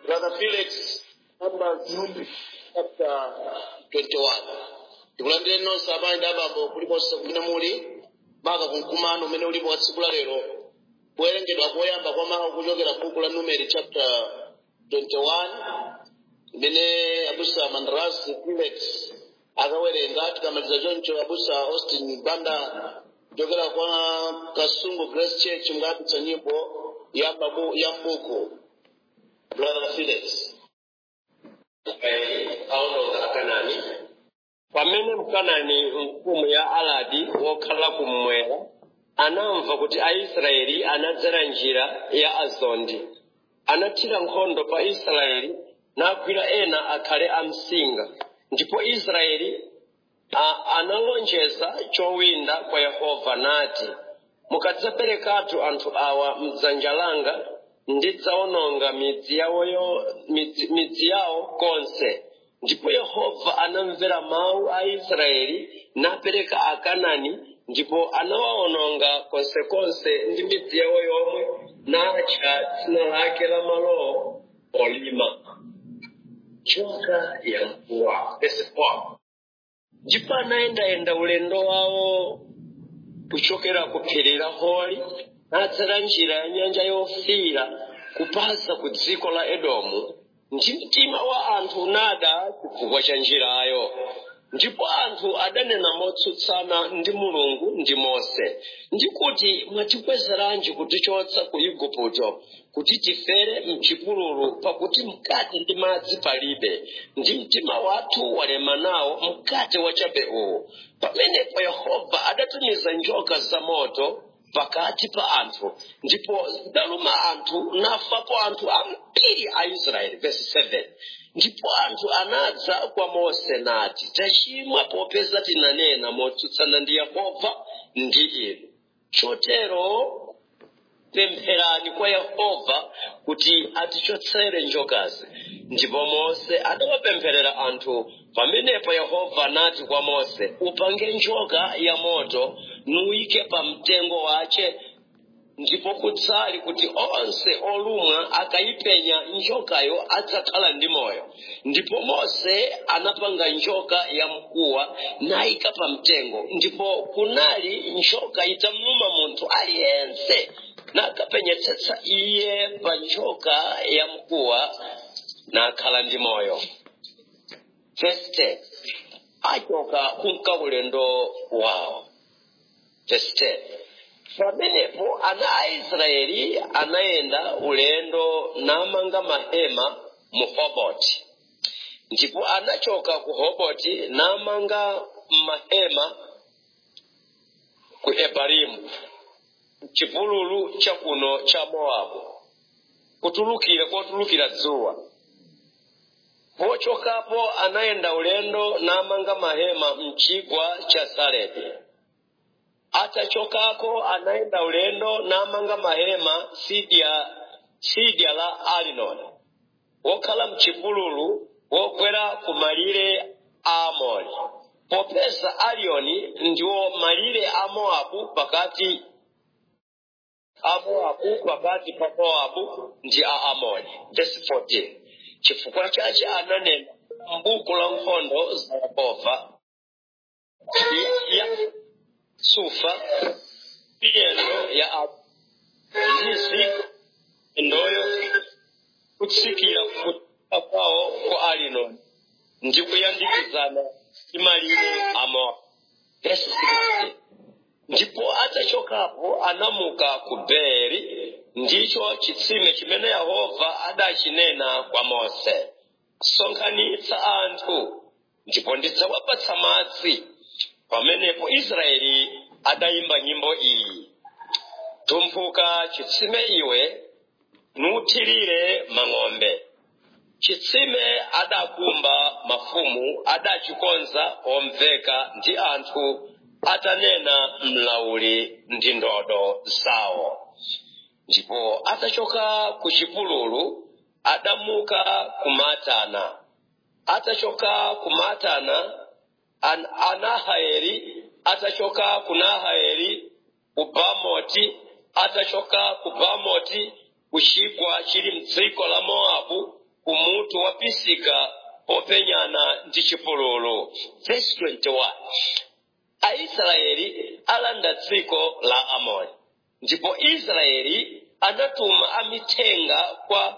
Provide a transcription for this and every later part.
Brother Felix, Numbers chapter 21. tikulandire nonse abayenda abambo kulikonse kumene muli maka kumkumano umene ulipo wa tsiku la lero kuwerengedwa koyamba kwa mawu kuchokera buku la numeri chapter 21 imene abusa mandaras felix akawerenga tikamaliza choncho abusa austin banda kuchokera kwa kasungu grace church mukapitsa nyimbo ya babu ya mbuku brother felix aononga akanani pamene mkanani mfumu ya aladi wokhala kummwera anamva kuti aisraeli anadzera njira ya azondi anathira nkhondo pa israeli nagwira ena akhale amsinga ndipo israeli a- analonjeza chowinda kwa yehova nati mukadzaperekatu anthu awa mdzanja langa ndidzawononga midzi yawoyo midzi, midzi yawo konse ndipo yehova anamvera mawu a israeli napereka akanani ndipo anawawononga konsekonse ndi midzi yawo yomwe natcha dzina lake la malowo olima njoka ya mkuwa verse 4 ndipo anayendayenda ulendo wawo kuchokera ku phiri la hori nadzera njira ya nyanja yofiira kupasa ku dziko la edomu ndi mtima wa anthu unada chifukwa cha njirayo ndipo anthu adanena motsutsana ndi mulungu ndi mose ndikuti mwatikwezeranji kutichotsa ku igupto kuti tifere mchipululu pakuti mkate ndi madzi palibe ndi mtima wathu walema nawo mkate wachabe uwu pamenepo yehova adatumiza njoka zamoto pakati pa anthu ndipo zidaluma anthu nafapo anthu ambiri a israeli verse 7 ndipo anthu anadza kwa mose nati tachimwa popeza tinanena motsutsana ndi yehova ndi inu chotero pempherani kwa yehova kuti atichotsere njokazi ndipo mose adawapempherera anthu pamenepo yehova anati kwa mose upange njoka ya moto nuyike pa mtengo wace ndipo kutsali kuti onse olumwa akayipenya njokayo adzakhala ndi moyo ndipo mose anapanga njoka ya mkuwa nayika pa mtengo ndipo kunali njoka itamluma munthu aliyense nakapenyetsetsa iye pa njoka ya mkuwa nakhala ndi moyo verse 10 achoka kunka ulendo wawo verse 10 pamenepo ana a israeli anayenda ulendo namanga mahema mu hoboti ndipo anachoka ku hoboti namanga mahema ku ebarimu chipululu chakuno cha mowabu kutulukira kotulukira dzuwa pochokapo anayenda ulendo namanga mahema mchigwa cha saredi atachokako anaenda ulendo namanga mahema sidya sidya la alinoni wokhala mchipululu wokwera ku malire a amori popeza aliyoni ndiwo malire a mowabu pakati a mowabu pakati pa mowabu ndi a amori verse 14 chifukwa chache ananena m'buku la nkhondo za yehova ya sufa miyendo ya abu ndizi endoyo kutsikira kutuka kwawo ku alinoni ndi kuyandikizana imalire amo verse 16 ndipo atachokapo anamuka ku beri ndicho chitsime chimene yehova adachinena kwa mose sonkhanitsa anthu ndipo ndidzawapatsa madzi pamenepo israeli adayimba nyimbo iyi tumphuka chitsime iwe nuthirire mang'ombe chitsime adakumba mafumu adachikonza omveka ndi anthu atanena mlauli ndi ndodo zawo ndipo atachoka ku chipululu adamuka kumatana atachoka kumatana an anahaeli atachoka ku nahaeli ku bamoti atachoka ku bamoti ku chigwa chili mdziko la mowabu kumutu wapisika popenyana ndi chipululu verse 21 aisraeli alanda dziko la amori ndipo israeli anatuma amithenga kwa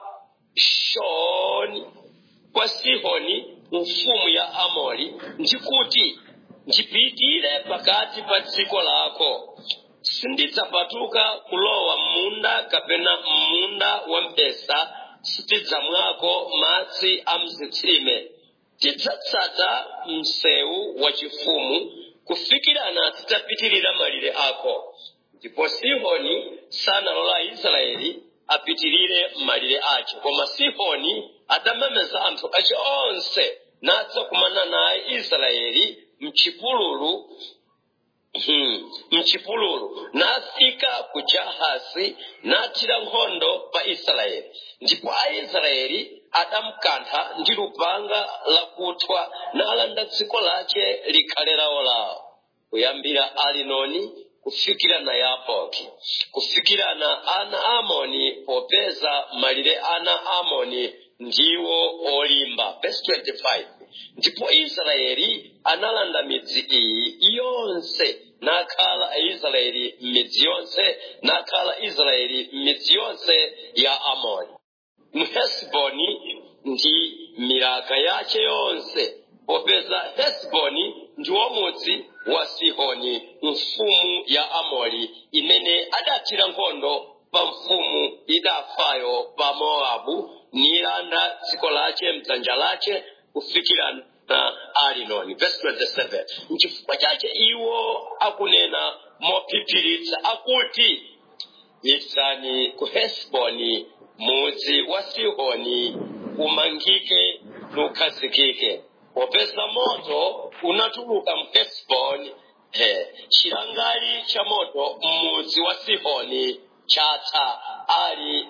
shoni kwa sihoni mfumu ya amori ndikuti ndipitire pakati pa dziko lako sindidzapatuka kulowa munda kapena munda wa mpesa sitidzamwako madzi a mzitsime tidzatsata msewu wachifumu kufikirana tidzapitirira malire ako ndipo sihoni sanalola israeli apitirire malire ace koma sihoni adamemeza anthu ace onse nadzakumana naye israeli mchipululu Hmm. mchipululu nafika ku jahasi nathira nkhondo pa israeli ndipo aisraeli adamkantha ndi lupanga lakuthwa nalanda dziko lace likhale lawo lawo kuyambira arinoni kufikira na yaboki kufikirana ana amoni popeza malire ana amoni ndiwo olimba verse 25 ndipo israeli analanda midzi iyi yonse nakhala aisraeli m'midzi yonse nakhala israeli m'midzi yonse ya amoni mhesiboni ndi milaka yace yonse popeza hesiboni ndiwo mudzi wa sihoni mfumu ya amori imene adathira nkhondo pa mfumu idafayo pa mowabu nilanda dziko lace mdzanja lace kufikira na arinoni verse 27 nchifukwa chache iwo akunena mophiphiritsa akuti itsani ku hesiboni mudzi wa sihoni umangike nukhazikike popeza moto unatuluka mu hesiboni he chilangali cha moto m'mudzi wa sihoni chatha ali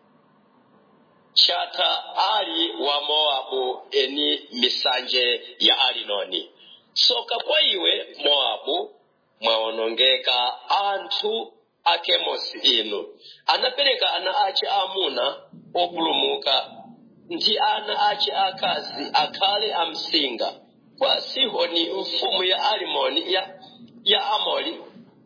chatha ali wa mowabu eni misanje ya arinoni soka kwa iwe mowabu mwaonongeka anthu a kemosi inu anapereka ana ace amuna opulumuka ndi ana ace akazi akhale amsinga kwa sihoni mfumu ya alimoni ya, ya amori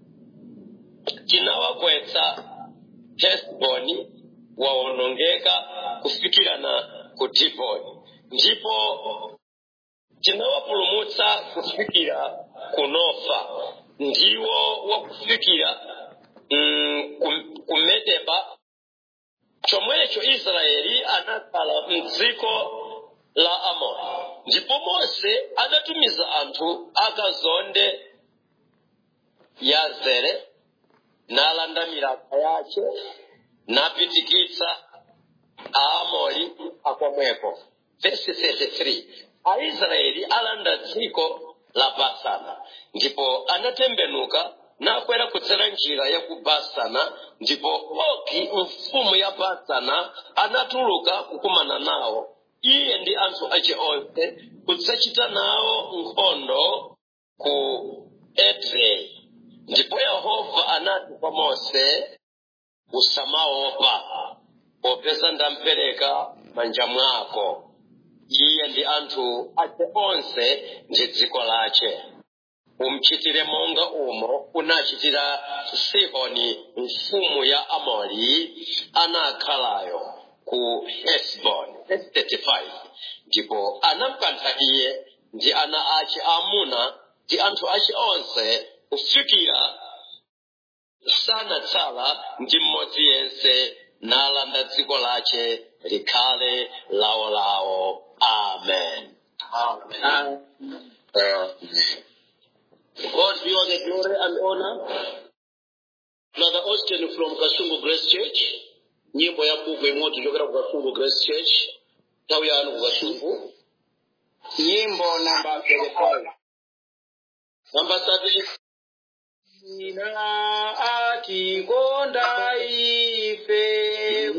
tinawagwetsa hesboni waonongeka kufikirana ku diboni ndipo tinawapulumutsa kufikira ku nofa ndiwo wakufikira mm, ku- ku medeba chomwecho israeli anakhala mdziko la amoni ndipo mose adatumiza anthu akazonde yazere nalanda milaka yace napitikitsa aamori akomweko vesi 33 aisraeli alanda dziko la basana ndipo anatembenuka nakwera kudzera njira ya ku basana ndipo ogi mfumu ya basana anatuluka kukumana nawo iye ndi anthu ace onse kudzachita nawo nkhondo ku edrei ndipo yehova anati kwa mose usamaopa popeza ndampereka manja mwako iye ndi anthu ace onse ndi dziko lace umchitire monga umo unachitira sihoni mfumu ya amori anakhalayo ku hesbon 35 ndipo anamkantha iye ndi ana ace amuna ndi anthu ace onse kufikira sanatsala ndi mmodzi yense nalanda dziko lace likhale lawolawo amen Amen. God be all the glory and honor. Brother Austin from Kasungu Grace Church. Nyimbo ya buku imwe tuchokera ku Kasungu Grace Church. Nthawi yanu ku Kasungu. nyimbo namba 35 Namba 30. ina atikonda ife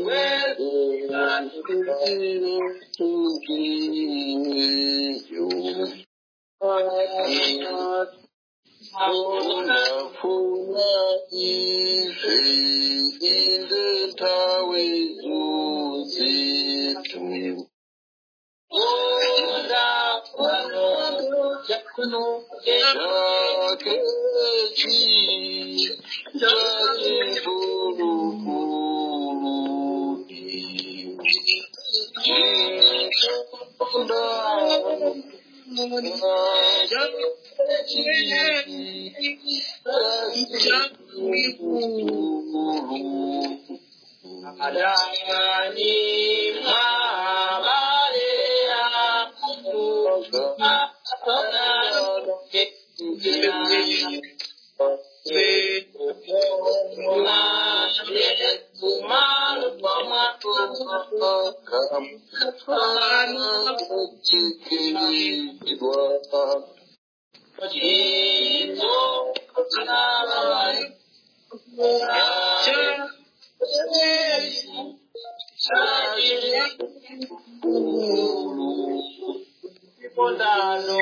Unafuna ife inde tawe zuzitu konda pano jakuno Chakechi, chachikulu, chikunda, chachikulu. adani mabale yangu Pondano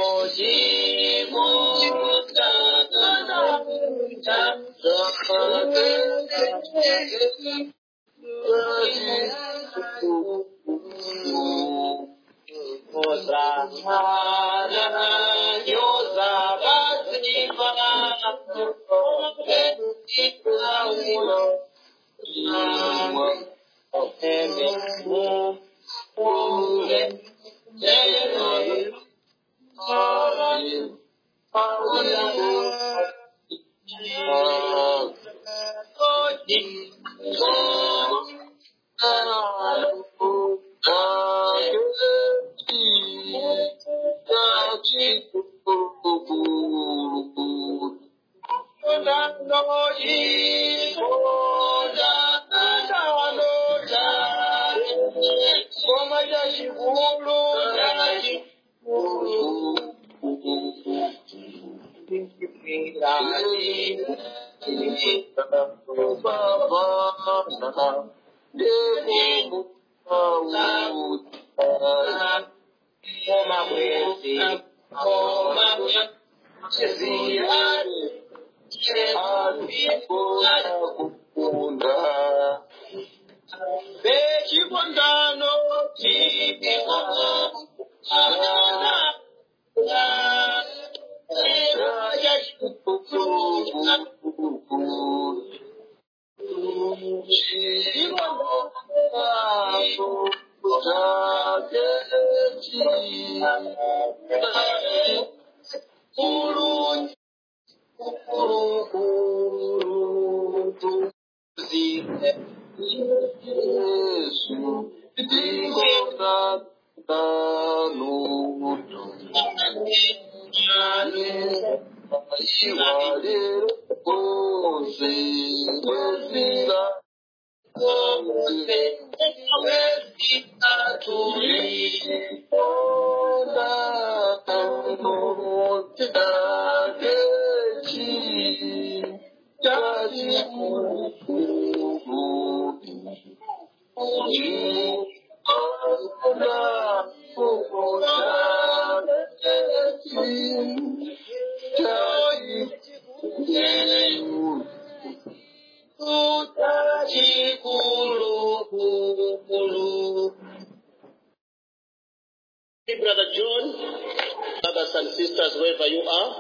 Brother John, brothers and sisters, wherever you are,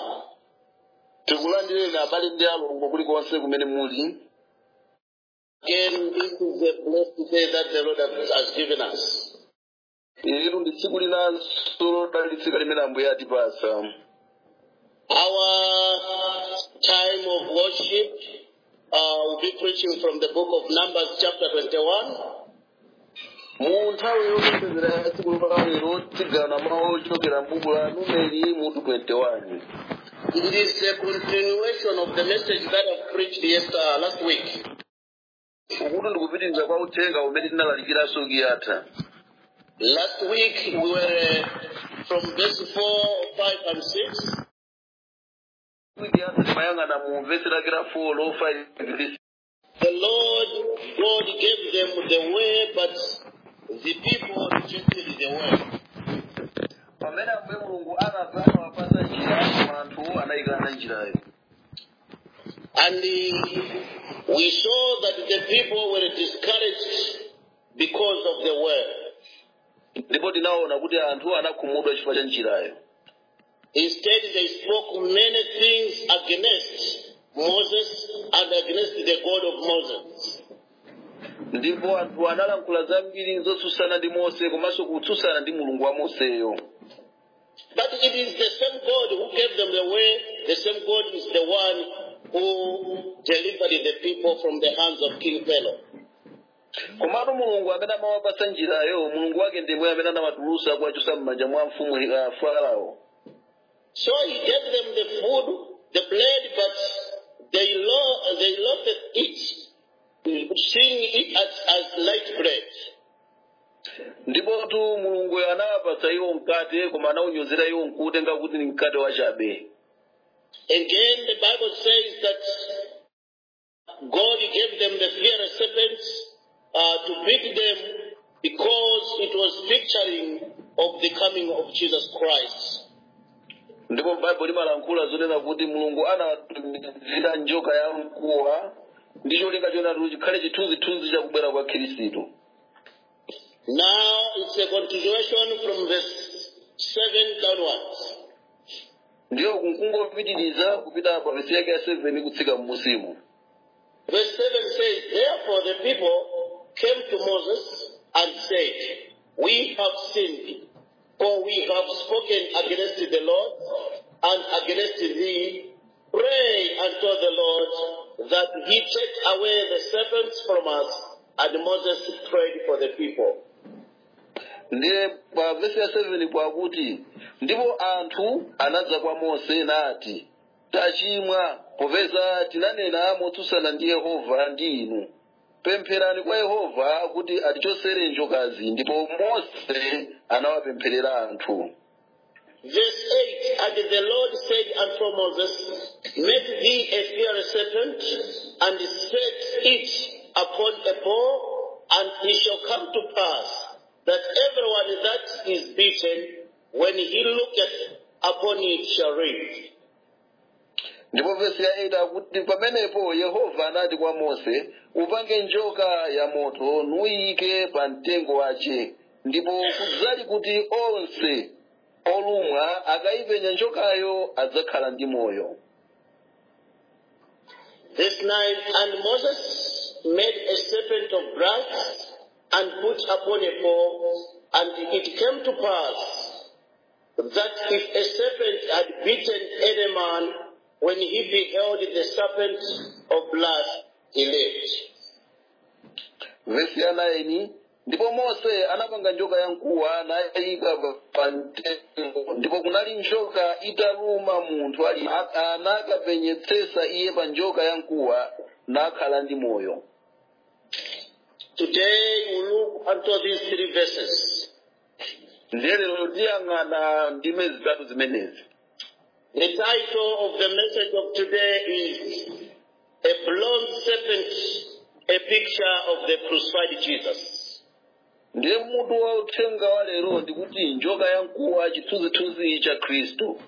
tikulandireni abale ndi alongo kulikonse kumene muli again, this is a blessed day that the Lord has has given us. ilitu ndi tsiku linanso lodalitsika limene ambuye atipasa Our time of worship uh, will be preaching from the book of Numbers, chapter 21. mu nthawi yopembedzera ya tsiku lopalero tigana mawu ochokera m'buku la numeri mutu 21 It is a continuation of the message that I preached yesterday, last week. ukuti ndikupitiriza kwa uthenga umene tinalalikiranso kiyatha Last week we were from verse 4, 5, and 6. wiki yatha timayang'ana mu vesi lake la 4 lo 5 ndi The Lord God gave them the way, but the people rejected the way. pamene ambuye mulungu anapanga wapasa njira koma anthu anayikana njirayo And uh, we saw that the people were discouraged because of the way. ndipo tinaona kuti anthu anakhumudwa chifukwa cha njirayo Instead, they spoke many things against Moses and against the God of Moses. ndipo anthu analankhula zambiri zotsutsana ndi mose komanso kutsutsana ndi mulungu wa moseyo But it is the same God who gave them the way, the same God is the one who delivered the people from the hands of King Pharaoh. komatu mulungu amene amawapatsa njirayo mulungu wake ndimwe amene anawatulutsa kuwachotsa m'manja mwa mfumu uh, farao So he gave them the food, the bread, but they, lo- they loathed it, seeing it as, as light bread. ndipotu mulungu anawapatsa iwo mkate koma anawunyozera iwo nkuutenga kuti ni mkate wachabe Again, the Bible says that God gave them the fiery serpents uh, to beat them because it was picturing of the coming of Jesus Christ. ndipo baibulo limalankhula zonena kuti mulungu anawatumizira njoka ya mkuwa ndi cholinga chonatu chikhale chithunzithunzi chakubwera kwa khristu Now it's a continuation from verse 7 downwards. ndiyo kungopitiriza kupita pa vesi yake ya 7 kutsika mmusimu Verse 7 says, Therefore the people came to Moses and said, We have sinned, for we have spoken against the Lord and against thee. Pray unto the Lord that he take away the serpents from us. And Moses prayed for the people. ndiye pa vesi ya 7 kwakuti ndipo anthu anadza kwa mose nati tachimwa popeza tinanena motsutsana ndi yehova ndi inu pempherani kwa yehova kuti atichotsere njokazi ndipo mose anawapempherera anthu Verse 8 And the Lord said unto Moses, Make thee a fiery serpent, and set it upon a pole, and it shall come to pass that everyone that is beaten, when he looketh upon it, shall live. ndipo vesi ya 8 akuti pamenepo yehova anati kwa mose upange njoka ya moto nuyike pa mtengo wace ndipo kudzali kuti onse olumwa akayipenya njokayo adzakhala ndi moyo Verse 9 And Moses made a serpent of brass and put upon a pole, and it came to pass that if a serpent had bitten any man, when he beheld the serpent of blood, he lived. vesi ya 9 ndipo mose anapanga njoka ya mkuwa nayika pa mtengo ndipo kunali njoka italuma munthu ali anakapenyetsetsa iye pa njoka ya mkuwa nakhala ndi moyo Today we look unto these three verses. ndiye lero tiyang'ana ndime zitatu zimenezi The title of the message of today is A Bronze Serpent, a picture of the crucified Jesus. ndiye mutu wa uthenga wa lero ndikuti njoka ya mkuwa chithunzithunzi cha khristu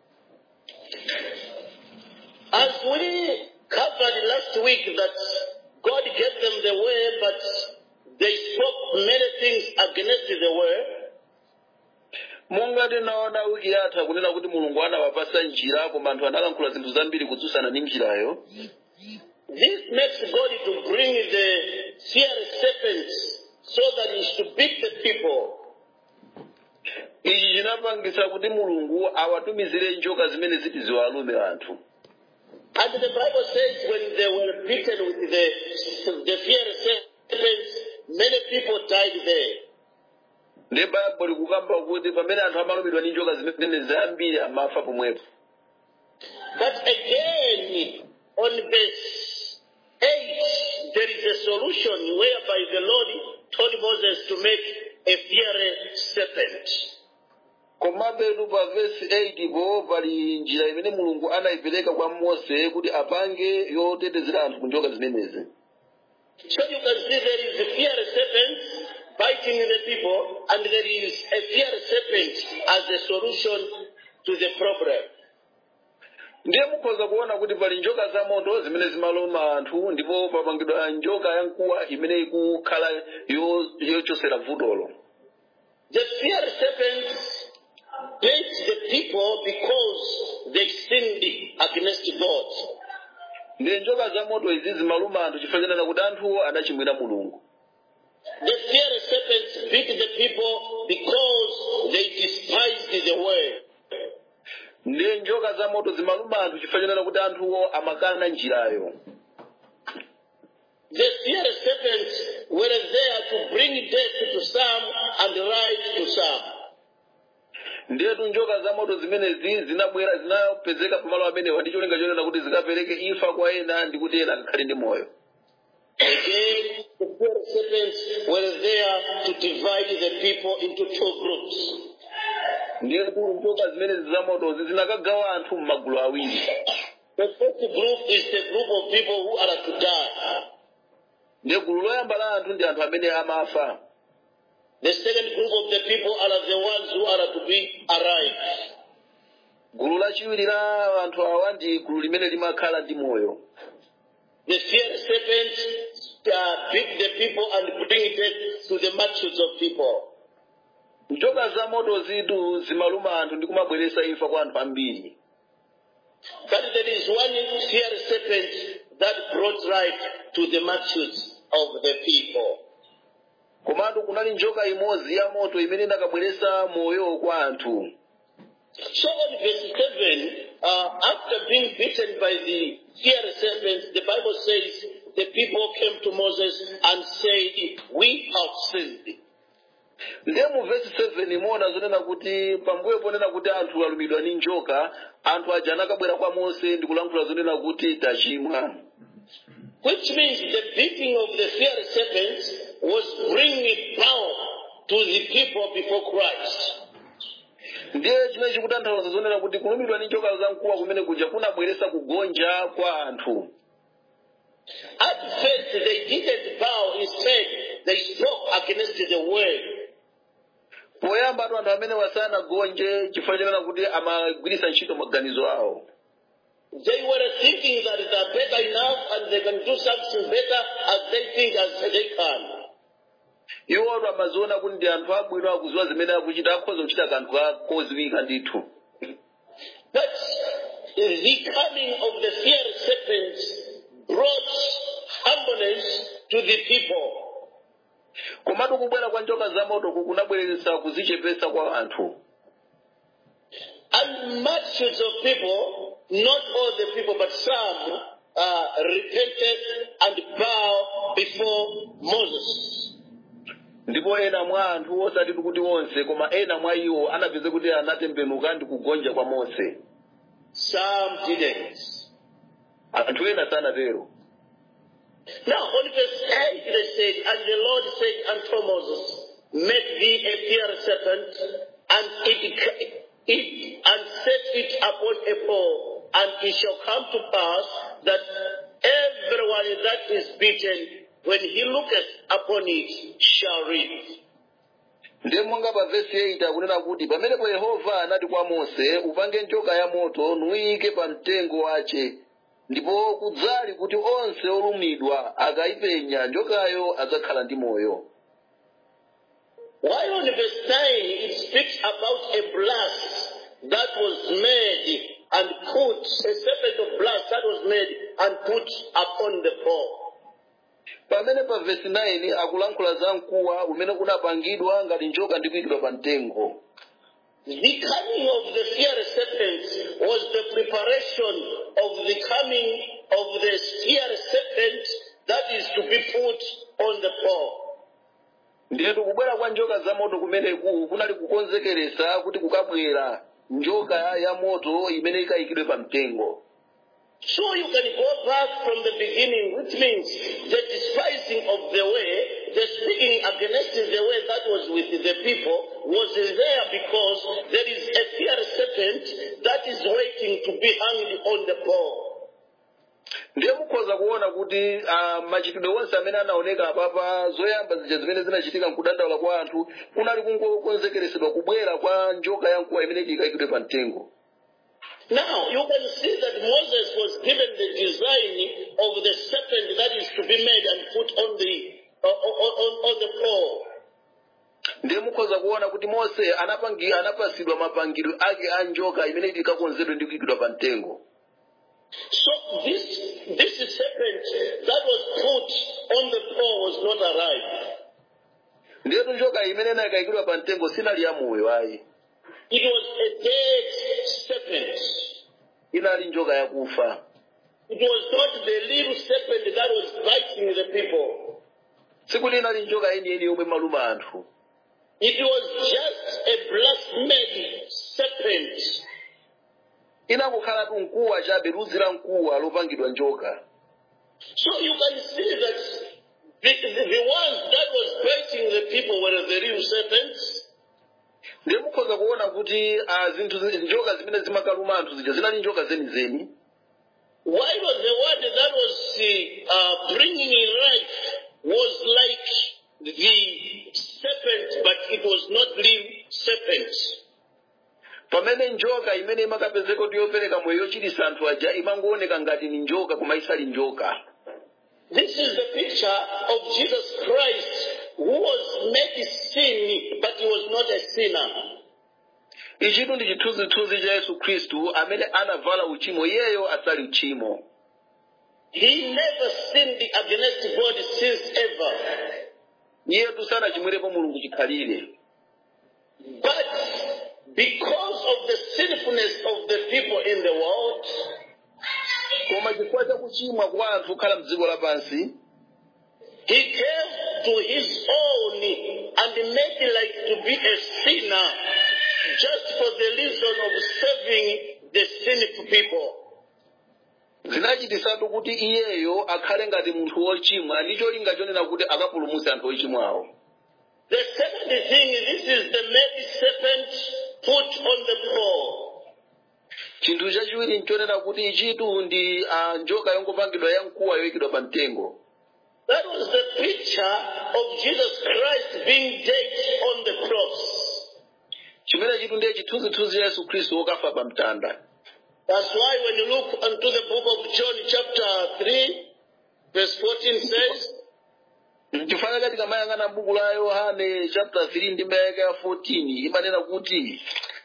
As we covered last week that God gave them the way, but they spoke many things against the way, monga tinaona wiki yatha kunena kuti mulungu anawapasa njira koma anthu analankhula zinthu zambiri kutsutsana ndi njirayo this makes God to bring the fiery serpents so that he should beat the people. ichi chinapangisa kuti mulungu awatumizire njoka zimene ziti ziwalume anthu And the Bible says when they were beaten with the, the fiery serpents, many people died there. ndi baibulo likukamba kuti pamene anthu amalumidwa ndi njoka zimene zambiri amafa pomwepo But again, on verse 8, there is a solution whereby the Lord told Moses to make a fiery serpent. komabetu pa vesi 8 po pali njira imene mulungu anayipereka kwa mose kuti apange yotetezera anthu ku njoka zimenezi So you can see there is a fiery serpent biting the people, and there is a fiery serpent as a solution to the problem. ndiye mukhoza kuona kuti pali njoka za moto zimene zimaluma anthu ndipo papangidwa njoka ya mkuwa imene ikukhala yo- yochosera vutolo The fiery serpents bit the people because they sinned against God. ndi njoka za moto izi zimaluma anthu chifukwa chanena kuti anthuwo anachimwira mulungu The fiery serpents bit the people because they despised the word. ndi njoka za moto zimaluma anthu chifukwa chanena kuti anthuwo amakana njirayo The fiery serpents were there to bring death to some and life to some. ndetu njoka za moto zimenezi zinabwera zinapezeka pamalo amenewa ndi cholinga chonena kuti zikapereke imfa kwa ena ndi kuti ena akakhale ndi moyo Again, the fiery serpents were there to divide the people into two groups. ndetu njoka zimenezi za motozi zinakagawa anthu m'magulu awiri The first group is the group of people who are to die. ndiye gulu loyamba la anthu ndi anthu amene amafa The second group of the people are the ones who are to be alive. gulu lachiwiri la anthu awa ndi gulu limene limakhala ndi moyo The fiery serpent uh, beat the people and bring death to the multitudes of people. njoka za moto zitu zimaluma anthu ndi kumabweretsa imfa kwa anthu ambiri But there is one fiery serpent that brought life to the multitudes of the people. komatu kunali njoka imodzi ya moto imene inakabweretsa moyo kwa anthu So on verse 7, uh, after being bitten by the fiery serpent, the Bible says the people came to Moses and said, We have sinned. ndiye mu vesi 7 muona zonena kuti pambuyo ponena kuti anthu alumidwa ndi njoka anthu aja anakabwera kwa mose ndi kulankhula zonena kuti tachimwa Which means the beating of the fiery serpent was bringing power to the people before Christ. ndiye chimene chikutanthauza zonena kuti kulumidwa ndi njoka zamkuwa kumene kuja kunabweretsa kugonja kwa anthu At first, they didn't bow. Instead, they spoke against the word. poyamba atu anthu amene wasanagonje chifukwa chanena kuti amagwiritsa ntchito maganizo awo They were thinking that they are better enough and they can do something better as they think as they can. iwo atu amaziona kuti ndi anthu abwino akuziwa zimene akuchita akhoza kuchita kanthu koziwika ndithu But the coming of the fiery serpent brought humbleness to the people. komatu kubwera kwa njoka za moto kunabweretsa kuzichepetsa kwa anthu And multitudes of people, not all the people, but some, uh, repented and bowed before Moses. ndipo ena mwa anthu osati kuti onse koma ena mwa iwo anapeza kuti anatembenuka ndi kugonja kwa mose Some didn't. anthu ena sanatero Now, on verse 8, they said, And the Lord said unto Moses, Make thee a fiery serpent, and it, it and set it upon a pole, and it shall come to pass that everyone that is beaten, when he looketh upon it, shall live. ndiye monga pa vesi 8 akunena kuti pamenepo yehova anati kwa mose upange njoka ya moto nuyike pa mtengo wace ndipo kudzali kuti onse olumidwa akayipenya njokayo adzakhala ndi moyo While on verse 9, it speaks about a blast that was made and put, a serpent of blast that was made and put upon the pole. pamene pa vesi 9 akulankhula za mkuwa umene kunapangidwa ngati njoka ndi kuyikidwa pa mtengo The coming of the fiery serpent was the preparation of the coming of the fiery serpent that is to be put on the pole. ndiyetu kubwera kwa njoka za moto kumeneku kunali kukonzekeresa kuti kukabwera njoka ya moto imene ikayikidwe pa mtengo So you can go back from the beginning, which means the despising of the way, the speaking against the way that was with the people was there because there is a fiery serpent that is waiting to be hanged on the pole. ndiye mukhoza kuona kuti uh, machitidwe onse amene anaoneka apapa zoyamba zija zimene zinachitika mkudandaula kwa anthu kunali kungokonzekeresedwa kubwera kwa njoka ya mkuwa imene ikayikidwe pa mtengo Now, you can see that Moses was given the design of the serpent that is to be made and put on the, uh, on, on, on the pole. ndiye mukhoza kuona kuti mose anapangi anapasidwa mapangidwe ake a njoka imene ikakonzedwe ndi kuyikidwa pa mtengo So this, this serpent that was put on the pole was not alive. ndiyetu njoka imene inayikayikidwa pa mtengo sinali ya moyo ayi It was a dead serpent. inali njoka yakufa It was not the little serpent that was biting the people. sikuti inali njoka yeniyeni yomwe maluma anthu It was just a blasphemed serpent. inakukhalatu mkuwa chabe ludzi la mkuwa lopangidwa njoka So you can see that the, the, the ones that was biting the people were the real serpents. ndiye mukhoza kuona kuti ah, zinthu zi- njoka zimene zimakaluma anthu zija zinali njoka zenizeni While the word that was uh, bringing in life was like the serpent, but it was not real serpent. pamene njoka imene imakapezeka kuti yopereka moyo yochitisa anthu aja imangooneka ngati ni njoka koma isali njoka This is the picture of Jesus Christ who was made sin, but he was not a sinner. ichitu ndi chithunzithunzi cha yesu khristu amene anavala uchimo iyeyo asali uchimo He never sinned against God since ever. iyetu sanachimwirepo mulungu chikhalire But because of the sinfulness of the people in the world, koma chifukwa cha kuchimwa kwa anthu okhala mdziko lapansi he came to his own and made like to be a sinner just for the reason of saving the sinful people. zinachitisatu kuti iyeyo akhale ngati munthu wochimwa ndi cholinga chonena kuti akapulumutse anthu ochimwawo The second thing, this is the made serpent put on the pole. chinthu chachiwiri nchonena kuti ichitu ndi ah, njoka yongopangidwa ya mkuwa yoyikidwa pa mtengo That was the picture of Jesus Christ being dead on the cross. chimene chitu ndiye chithunzithunzi cha yesu khristu wokafa pa mtanda That's why when you look into the book of John chapter 3, verse 14 says, chifukwa chake tikamayang'ana buku la yohane chapter 3 ndi mayaka ya 14 imanena kuti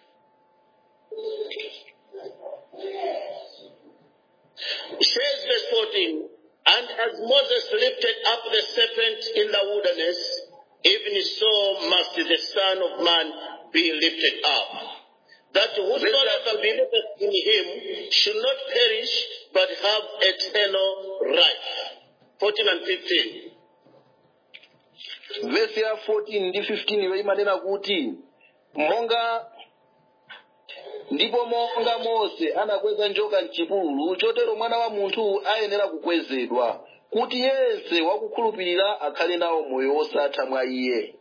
it says verse 14, and as Moses lifted up the serpent in the wilderness, even so must the Son of Man be lifted up. That whosoever believeth in him should not perish, but have eternal life. 14 and 15. vesi ya 14 ndi 15 yo imanena kuti monga ndipo monga mose anakweza njoka mchipululu chotero mwana wa munthu ayenera kukwezedwa kuti yense wakukhulupirira akhale nawo moyo wosatha mwa iye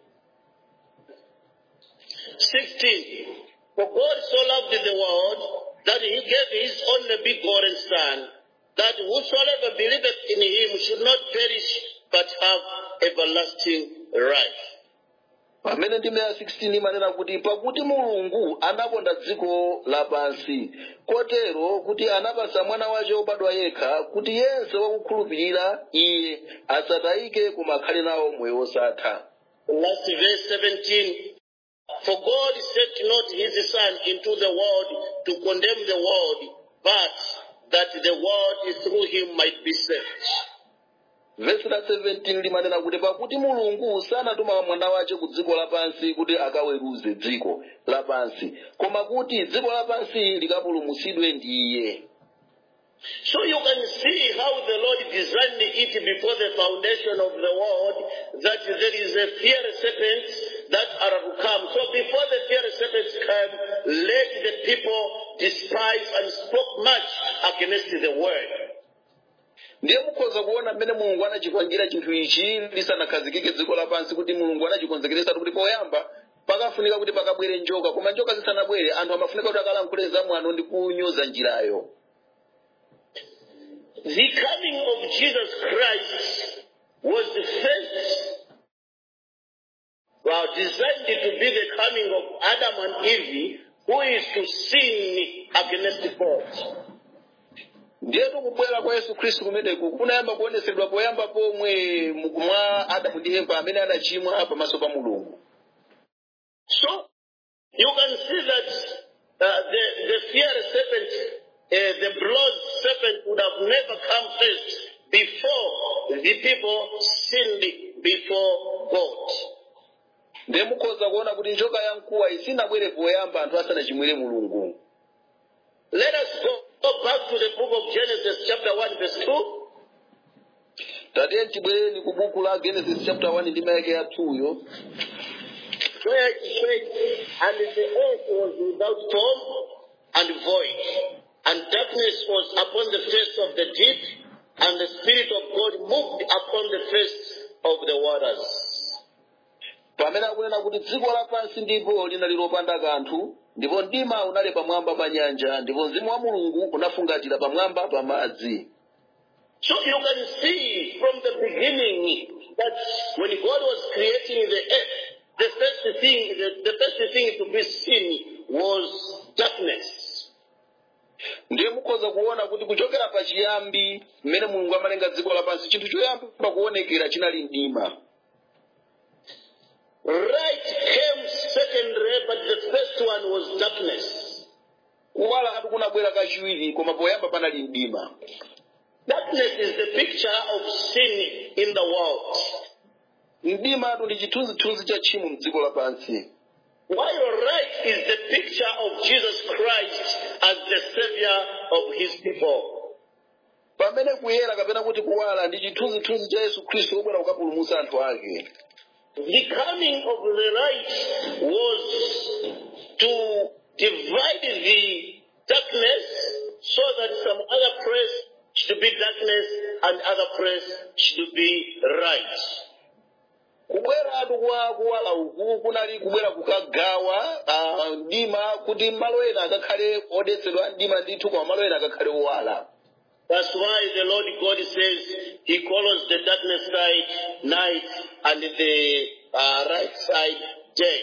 16. For God so loved the world that he gave his only begotten Son, that whosoever believeth in him should not perish, but have everlasting life. pamene ndime ya 16 imanena kuti pakuti mulungu anakonda dziko lapansi kotero kuti anapasa mwana wace wobadwa yekha kuti yense wakukhulupirira iye asatayike koma akhale nawo moyo wosatha The last verse 17. For God sent not his Son into the world to condemn the world, but that the world through him might be saved. vesi la 17 limanena kuti pakuti mulungu sanatuma mwana wace ku dziko lapansi kuti akaweruze dziko lapansi koma kuti dziko lapansi likapulumutsidwe ndi iye So you can see how the Lord designed it before the foundation of the world that there is a fiery serpent that are to come. So before the fiery serpents came, let the people despise and spoke much against the word. ndiye mukhoza kuona mmene mulungu anachipangira chinthu ichi lisanakhazikike dziko lapansi kuti mulungu anachikonzekeresatu kuti poyamba pakafunika kuti pakabwere njoka koma njoka zisanabwere anthu amafunika kuti akalankhule zamwano ndi kunyoza njirayo The coming of Jesus Christ was the first, well, designed to be the coming of Adam and Eve, who is to sin against God. ndiyetu kubwera kwa yesu khristu kumeneku kunayamba kuonesedwa poyamba pomwe mwa adamu ndi eva amene anachimwa pamaso pa mulungu So you can see that uh, the, the fiery serpent, uh, the bronze serpent would have never come first before the people sinned before God. ndiye mukhoza kuona kuti njoka ya mkuwa isinabwere poyamba anthu asanachimwire mulungu Let us go, go back to the book of Genesis, chapter 1, verse 2. tatiye tibwereni ku buku la genesis chapter 1 ndi mayake ya 2yo where it says, And the earth was without form and void, and darkness was upon the face of the deep, and the Spirit of God moved upon the face of the waters. pamene akunena kuti dziko lapansi ndipo linali lopanda kanthu ndipo mdima unali pamwamba pa nyanja ndipo mzimu wa mulungu unafungatira pamwamba pa madzi So you can see from the beginning that when God was creating the earth, the first thing, the, the first thing to be seen was darkness. ndiye mukhoza kuona kuti kuchokera pachiyambi mmene mulungu amalenga dziko lapansi chinthu choyamba kuonekera chinali mdima Light came secondary, but the first one was darkness. kuwala atu kunabwera kachiwiri koma poyamba panali mdima Darkness is the picture of sin in the world. mdima atu ndi chithunzithunzi cha tchimo mdziko lapansi While light is the picture of Jesus Christ as the savior of his people. pamene kuyera kapena kuti kuwala ndi chithunzithunzi cha yesu khristu wobwera kukapulumutsa anthu ake The coming of the light was to divide the darkness so that some other place should be darkness and other place should be light. kubweratu kwa kuwala uku kunali kubwera kukagawa ah, mdima kuti malo ena akakhale odetsedwa mdima ndithu koma malo ena akakhale owala That's why the Lord God says He calls the darkness side night and the uh, right side day.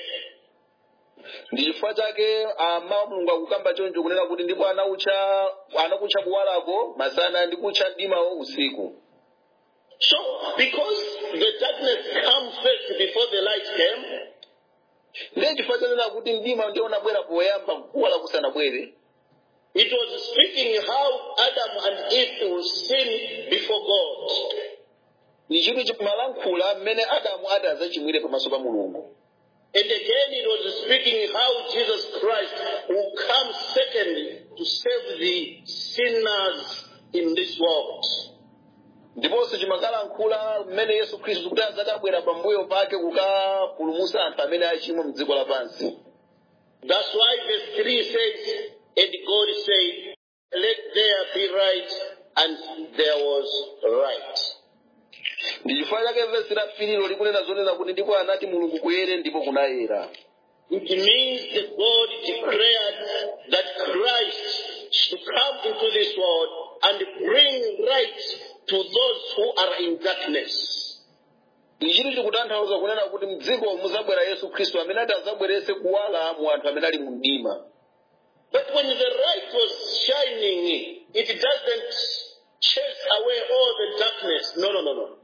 ndi chifukwa chake amawa mulungu akukamba choncho kunena kuti ndipo anakutcha anakutcha kuwalako masana ndi kutcha mdimawo usiku So, because the darkness came first before the light came, ndiye chifukwa chanena kuti mdima ndiye unabwera poyamba kuwala kusanabwere it was speaking how Adam and Eve will sin before God. ni chinthu chimalankhula mmene adamu adazachimwire pamaso pa mulungu And again, it was speaking how Jesus Christ will come second to save the sinners in this world. ndiponso chimakalankhula mmene yesu khristu kuti adzakabwera pambuyo pake kukapulumutsa anthu amene achimwa mdziko lapansi That's why verse 3 says, And God said, Let there be light, and there was light. ndi chifukwa chake vesi la fililo likunena zonena kuti ndipo anati mulungu kuyere ndipo kunayera It means that God declared that Christ should come into this world and bring light to those who are in darkness. ichitu chikutanthauza kunena kuti mdziko muzabwera yesu khristu amene ati adzabweretse kuwala mu anthu amene ali mu mdima But when the light was shining, it doesn't chase away all the darkness. No, no, no, no.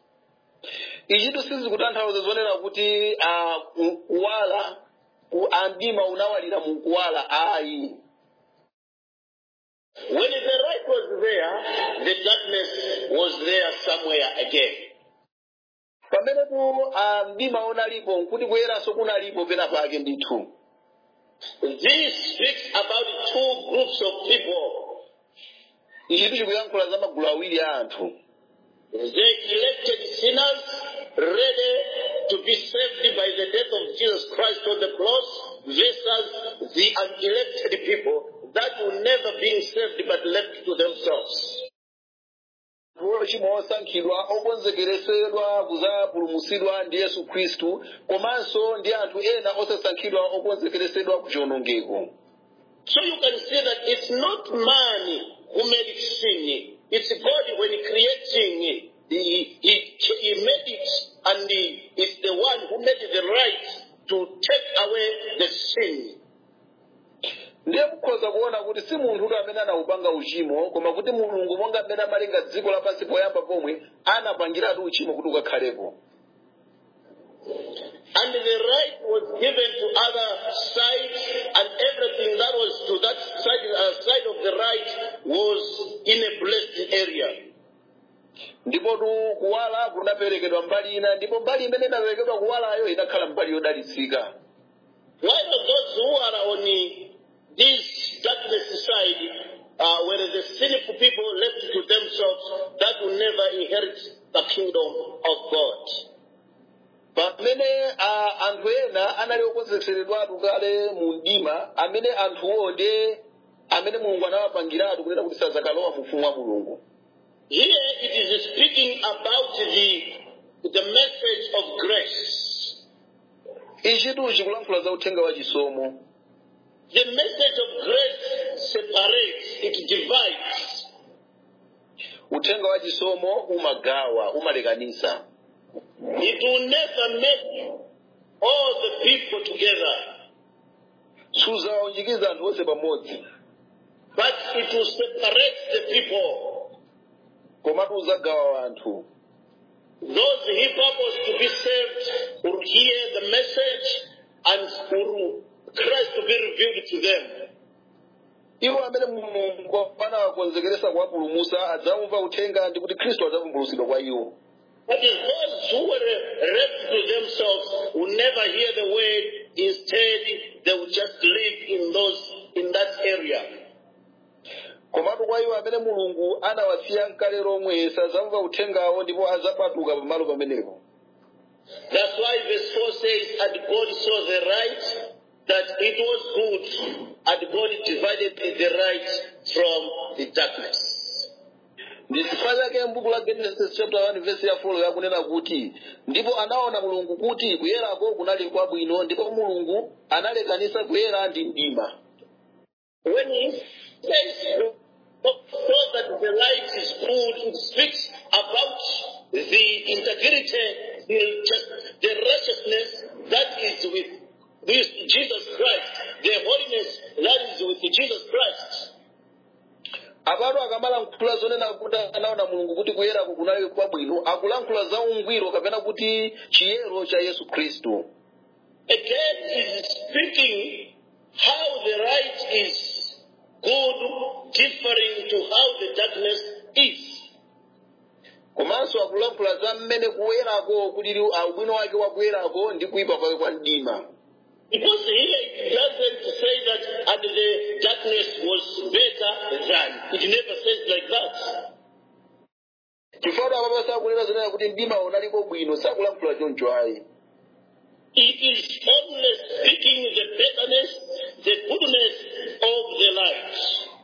ichitu sizikutanthauza zonena kuti ah, m- kuwala ku- ah, mdima unawalira mu kuwala ayi When the light was there, the darkness was there somewhere again. pamenepo ah, mdima unalipo nkuti kuyeranso kunalipo pena pake ndithu This speaks about two groups of people. ichitu chikuyankhula za magulu awiri a anthu The elected sinners ready to be saved by the death of Jesus Christ on the cross versus the unelected people that will never be saved but left to themselves. ochimwa osankhidwa okonzekeresedwa kuzapulumutsidwa ndi yesu khristu komanso ndi anthu ena osasankhidwa okonzekeresedwa ku chiwonongeko So you can see that it's not man who made sin. It's God when creating. He, he, he made it and he is the one who made the right to take away the sin. ndiye mukhoza kuona kuti si munthu amene anawupanga uchimo koma kuti mulungu monga mmene amalenga dziko lapansi poyamba pomwe anapangiratu uchimo kuti ukakhalepo and the right was given to other sides, and everything that was to that side, uh, side of the right was in a blessed area. ndipo tu kuwala kunaperekedwa mbali ina ndipo mbali imene inaperekedwa kuwalayo inakhala mbali yodalitsika While those who are on the- this darkness side uh, were the sinful people left to themselves that will never inherit the kingdom of God. pamene a- anthu ena anali okonzekeredwatu kale mu mdima amene anthuwo ndiye amene mulungu anawapangiratu kunena kuti sazakalowa mu ufumu wa mulungu Here it is speaking about the, the message of grace. ichitu chikulankhula za uthenga wa chisomo The message of grace separates, it divides. uthenga wa chisomo umagawa umalekanisa It will never make all the people together, suzawunjikiza anthu onse pamodzi but it will separate the people. komatu uzagawa anthu Those he purpose to be saved will hear the message and will Christ to be revealed to them. iwo amene mulungu anawakonzekeresa kuwapulumusa adzamva uthenga ndi kuti khristu adzavumbulutsidwa kwa iwo But those who were left to themselves will never hear the word. Instead, they will just live in those in that area. komatu kwa iwo amene mulungu anawasiya mkale lomwe sadzamva uthengawo ndipo adzapatuka pamalo pamenepo That's why verse 4 says, And God saw the right, that it was good, and God divided the right from the darkness. ndi chifukwa chake m'buku la genesis chapter 1 verse ya 4 yakunena kuti ndipo anaona mulungu kuti kuyerako kunali kwabwino ndipo mulungu analekanisa kuyera ndi mdima When he says, so that the light is good, it speaks about the integrity, the, just, the righteousness that is with, with Jesus Christ, the holiness that is with Jesus Christ. apatu akamalankhula zonena kuti anaona mulungu kuti kuyerako kunali kwabwino akulankhula za ungwiro kapena kuti chiyero cha yesu khristu Again, is speaking how the light is good, differing to how the darkness is. komanso akulankhula za mmene kuyerako kulili ubwino wake wa kuyerako ndi kuyipa kwake kwa mdima Because here it doesn't say that and the darkness was better than. It never says like that. chifukwa apapa sakunena zonena kuti mdima unaliko bwino sakulankhula choncho ayi It is only speaking the betterness, the goodness of the light,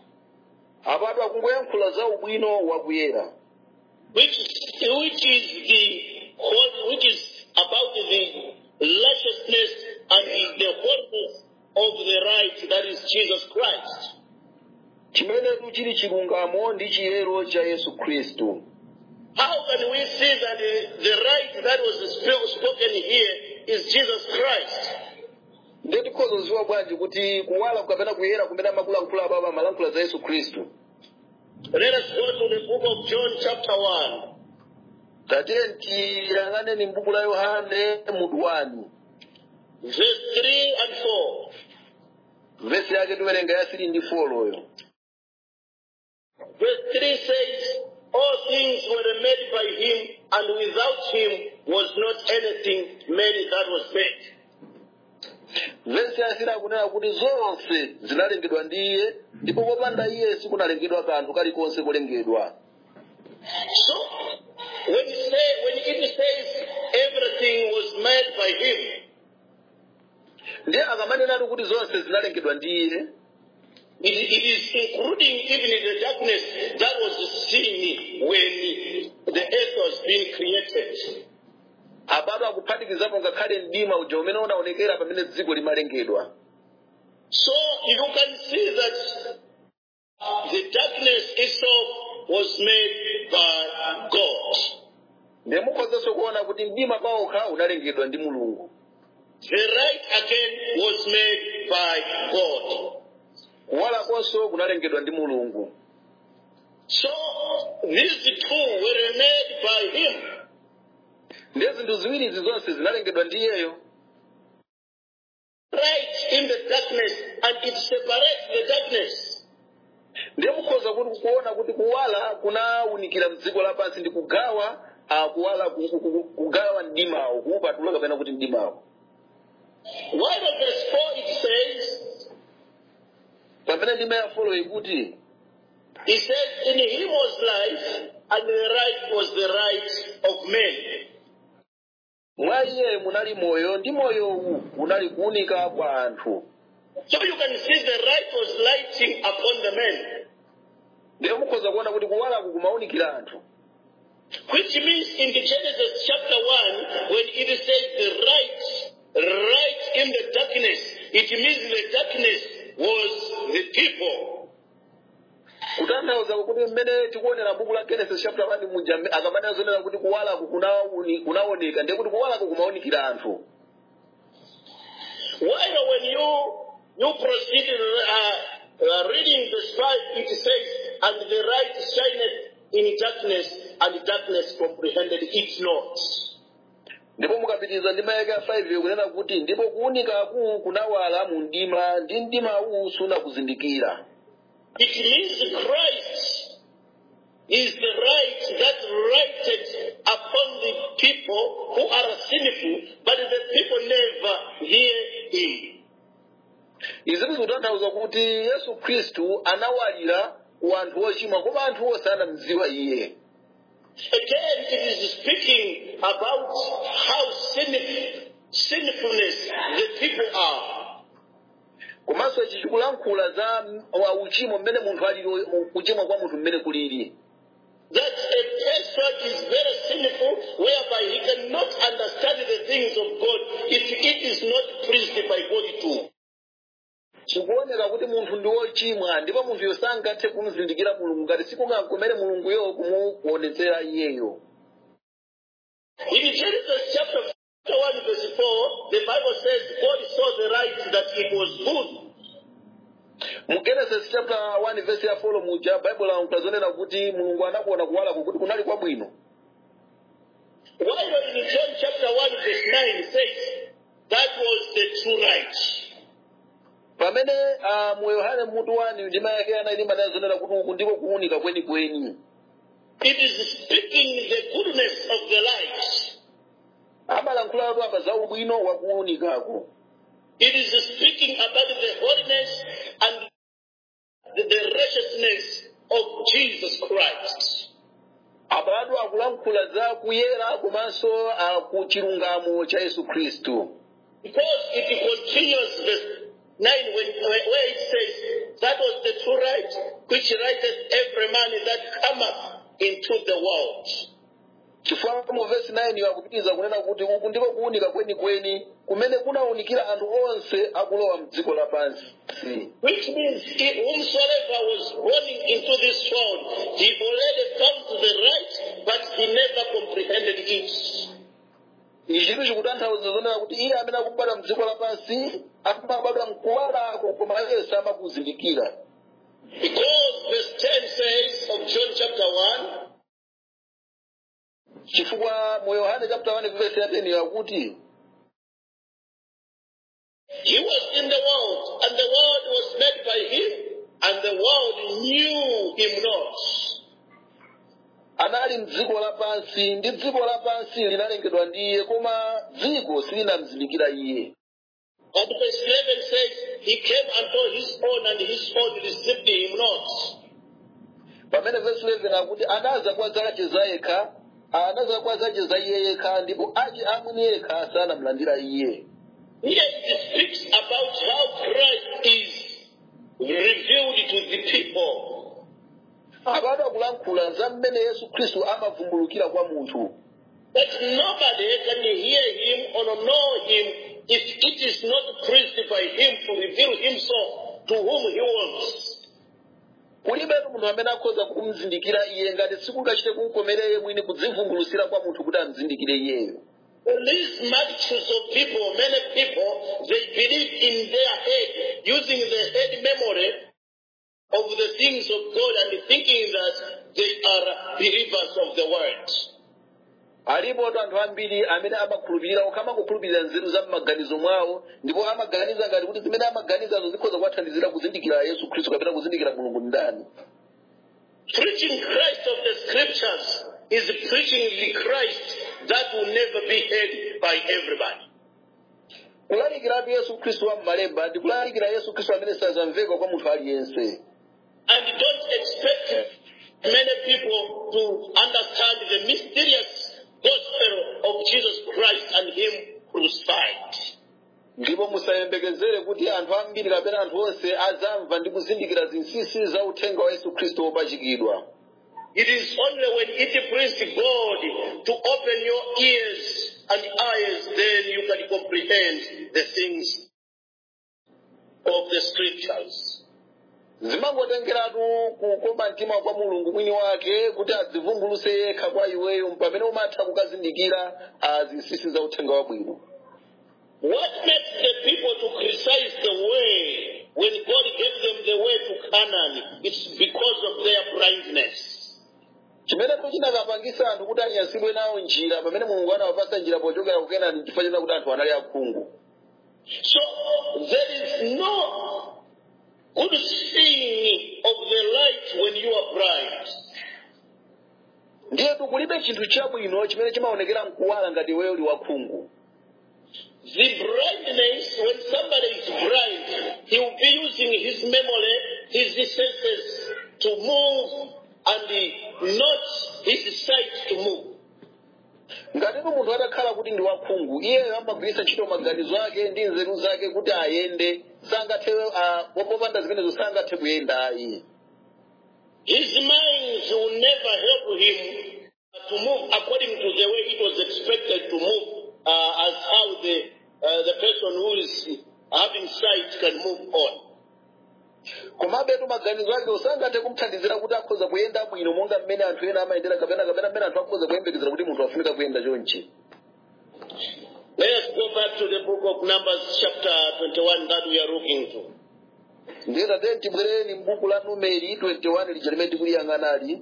apatu akungoyankhula za ubwino wa kuyera which which is the whole, which is about the righteousness and the holiness of the right that is Jesus Christ. chimenetu chili chilungamo ndi chiyero cha yesu khristu How can we see that the, the right that was sp- spoken here is Jesus Christ? ndiye tikhoza kuziwa bwanji kuti kuwala kapena kuyera kumene amakulankhula apapa amalankhula za yesu khristu Let us go to the book of John, chapter 1, tatiye tiyang'aneni m'buku la yohane mutu wani verse 3 and 4. vesi yake tiwerenga ya 3 ndi 4 loyo Verse 3 says, All things were made by him, and without him was not anything made that was made. vesi yasiri akunena kuti zonse zinalengedwa ndi iye ndipo popanda iye sikunalengedwa kanthu kalikonse kolengedwa So, when, you say, when it says everything was made by him, ndiye akamanenatu kuti zonse zinalengedwa ndi iye it, it is including even the darkness that was seen when the earth was being created. apatu akuphatikizapo ngakhale mdima uja umene unaonekera pamene dziko limalengedwa So you can see that the darkness itself was made by God. ndiye mukhozanso kuona kuti mdima pawokha unalengedwa ndi mulungu The light again was made by God. kuwalakonso kunalengedwa ndi mulungu So these two were made by Him. ndiye zinthu ziwirizi zonse zinalengedwa ndi iyeyo in the darkness and it separates the darkness. ndiye mukhoza kuti kuona kuti kuwala kunawunikira mdziko lapansi ndi kugawa ah, kuwala ku- ku- ku- kugawa mdimawo kuupatula kapena kuti mdimawo While in verse 4 it says, pamene ndime ya folo ikuti He says, In him was life, and the light was the light of men. mwa iye munali moyo ndi moyowu unali kuwunika kwa anthu So you can see the light was lighting upon the men. ndiye mukhoza kuona kuti kuwalaku kumawunikira anthu Which means in the Genesis chapter 1, when it says the light, light in the darkness, it means the darkness was the people. kutanthauza kuti mmene tikuonera buku la genesis chapter 1 muja mme- akamanena zonena kuti kuwalaku kunauni- kunaoneka ndiye kuti kuwalaku kumawunikira anthu While when you you proceed uh, uh, reading the five, it says, "And the light shineth in darkness, and darkness comprehended it not." ndipo mukapitiriza ndima yake ya 5 kunena kuti ndipo kuwunikaku kunawala mu mdima ndi mdimawu sunakuzindikira It means Christ is the light that lighted upon the people who are sinful, but the people never hear Him. izi zikutanthauza kuti yesu khristu anawalira ku anthu ochimwa koma anthu onse anamdziwa iye Again, it is speaking about how sinful, sinfulness the people are. komanso ichi chikulankhula za m- wa uchimo mmene munthu alili kuchimwa kwa munthu mmene kulili That a person is very sinful, whereby he cannot understand the things of God if it is not pleased by God too. chikuoneka kuti munthu ndi wochimwa ndipo munthuyo sangathe kumuzindikira mulungu ngati sikungakomere mulunguyo kumuonetsera iyeyo In Genesis chapter 1 verse 4, the Bible says God saw the light that it was good. mu genesis chapter 1 verse ya 4 muja baibulo ankazonena kuti mulungu anakuona kuwalaku kuti kunali kwabwino While in John chapter 1 verse 9 it says, that was the true light. pamene uh, mu yohane mutu 1 ndima yake anayi manazonena kuti uku ndiko kuwunika kwenikweni It is speaking the goodness of the light. amalankhulatu apa za ubwino wa kuwunikako It is speaking about the holiness and the, the righteousness of Jesus Christ. apatu akulankhula za kuyera komanso uh, ku chilungamo cha yesu khristu Because it continues verse 9 when, where it says, That was the true right which righteth every man that cometh into the world. chifukwa mu vesi 9 akupitiriza kunena kuti uku ndiko kuwunika kwenikweni kumene kunawunikira anthu onse akulowa mdziko lapansi Which means he, whomsoever was born into this world, he already found the right, but he never comprehended it. ichi chinthu chikutanthauza zonena kuti iye amene akubadwa mdziko lapansi amabadwa mkuwalako koma iye samakuzindikira Because verse 10 says of John chapter 1, chifukwa mu yohane chapter 1 verse ya 10 yakuti He was in the world, and the world was made by him, and the world knew him not. anali mdziko lapansi ndi dziko lapansi linalengedwa ndi iye koma dziko silinamzindikira iye And verse 11 says, He came unto his own, and his own received him not. pamene verse 11 akuti anaza kwa zace za yekha anaza kwa zace za iye yekha ndipo ace amwini yekha sanamlandira iye Here it speaks about how Christ is revealed to the people. apatu akulankhula za mmene yesu khristu amavumbulukira kwa munthu That nobody can hear him or know him if it is not pleased by him to reveal himself to whom he wants. kulibetu munthu amene akhoza kumzindikira iye ngati sikungachite kumkomera iye mwini kudzivumbulutsira kwa munthu kuti amzindikire iyeyo These multitudes of people, many people, they believe in their head, using the head memory of the things of God and thinking that they are believers of the word. alipo anthu ambiri amene amakhulupirira okha amakukhulupirira nzeru za m'maganizo mwawo ndipo amaganiza ngati kuti zimene amaganizazo zikhoza kuwathandizira kuzindikira yesu khristu kapena kuzindikira mulungu ndani Preaching Christ of the scriptures is preaching the Christ that will never be heard by everybody. kulalikiratu yesu khristu wa m'malemba ndi kulalikira yesu khristu amene sazamveka kwa munthu aliyense And don't expect many people to understand the mysterious gospel of Jesus Christ and Him crucified. ndipo musayembekezere kuti anthu ambiri kapena anthu onse azamva ndi kuzindikira zinsinsi za uthenga wa yesu khristu wopachikidwa It is only when it pleased God to open your ears and eyes, then you can comprehend the things of the scriptures. zimangotengeratu kukoma mtima kwa mulungu mwini wake kuti adzivumbuluse yekha kwa iweyo pamene umatha kukazindikira zinsinsi za uthenga wabwino What makes the people to criticize the way when God gave them the way to Canaan? It's because of their blindness. chimene chinakapangisa anthu kuti anyansidwe nawo njira pamene mulungu anawapasa njira pochokera ku kenani chifukwa china kuti anthu anali akhungu So there is no good seeing of the light when you are blind. ndiye kulibe chinthu chabwino chimene chimaonekera mkuwala ngati iweyo uli wakhungu The blindness, when somebody is blind, he will be using his memory, his senses to move and not his sight to move. ngatitu munthu atakhala kuti ndi wakhungu iyeyo amagwiritsa ntchito maganizo ake ndi nzeru zake kuti ayende sangathe popanda zimenezo sangathe kuyenda ayi His mind will never help him to move according to the way it was expected to move, uh, as how the uh, the person who is having sight can move on. komabetu maganizo ake usangathe kumthandizira kuti akhoza kuyenda bwino monga mmene anthu ena amayendera kapena kapena mmene anthu akhoza kuyembekezera kuti munthu afunika kuyenda chonchi Let us go back to the book of Numbers, chapter 21, that we are looking to. ndiye tatene tibwereni m'buku la numeri 21 lija limene tikuliyang'anali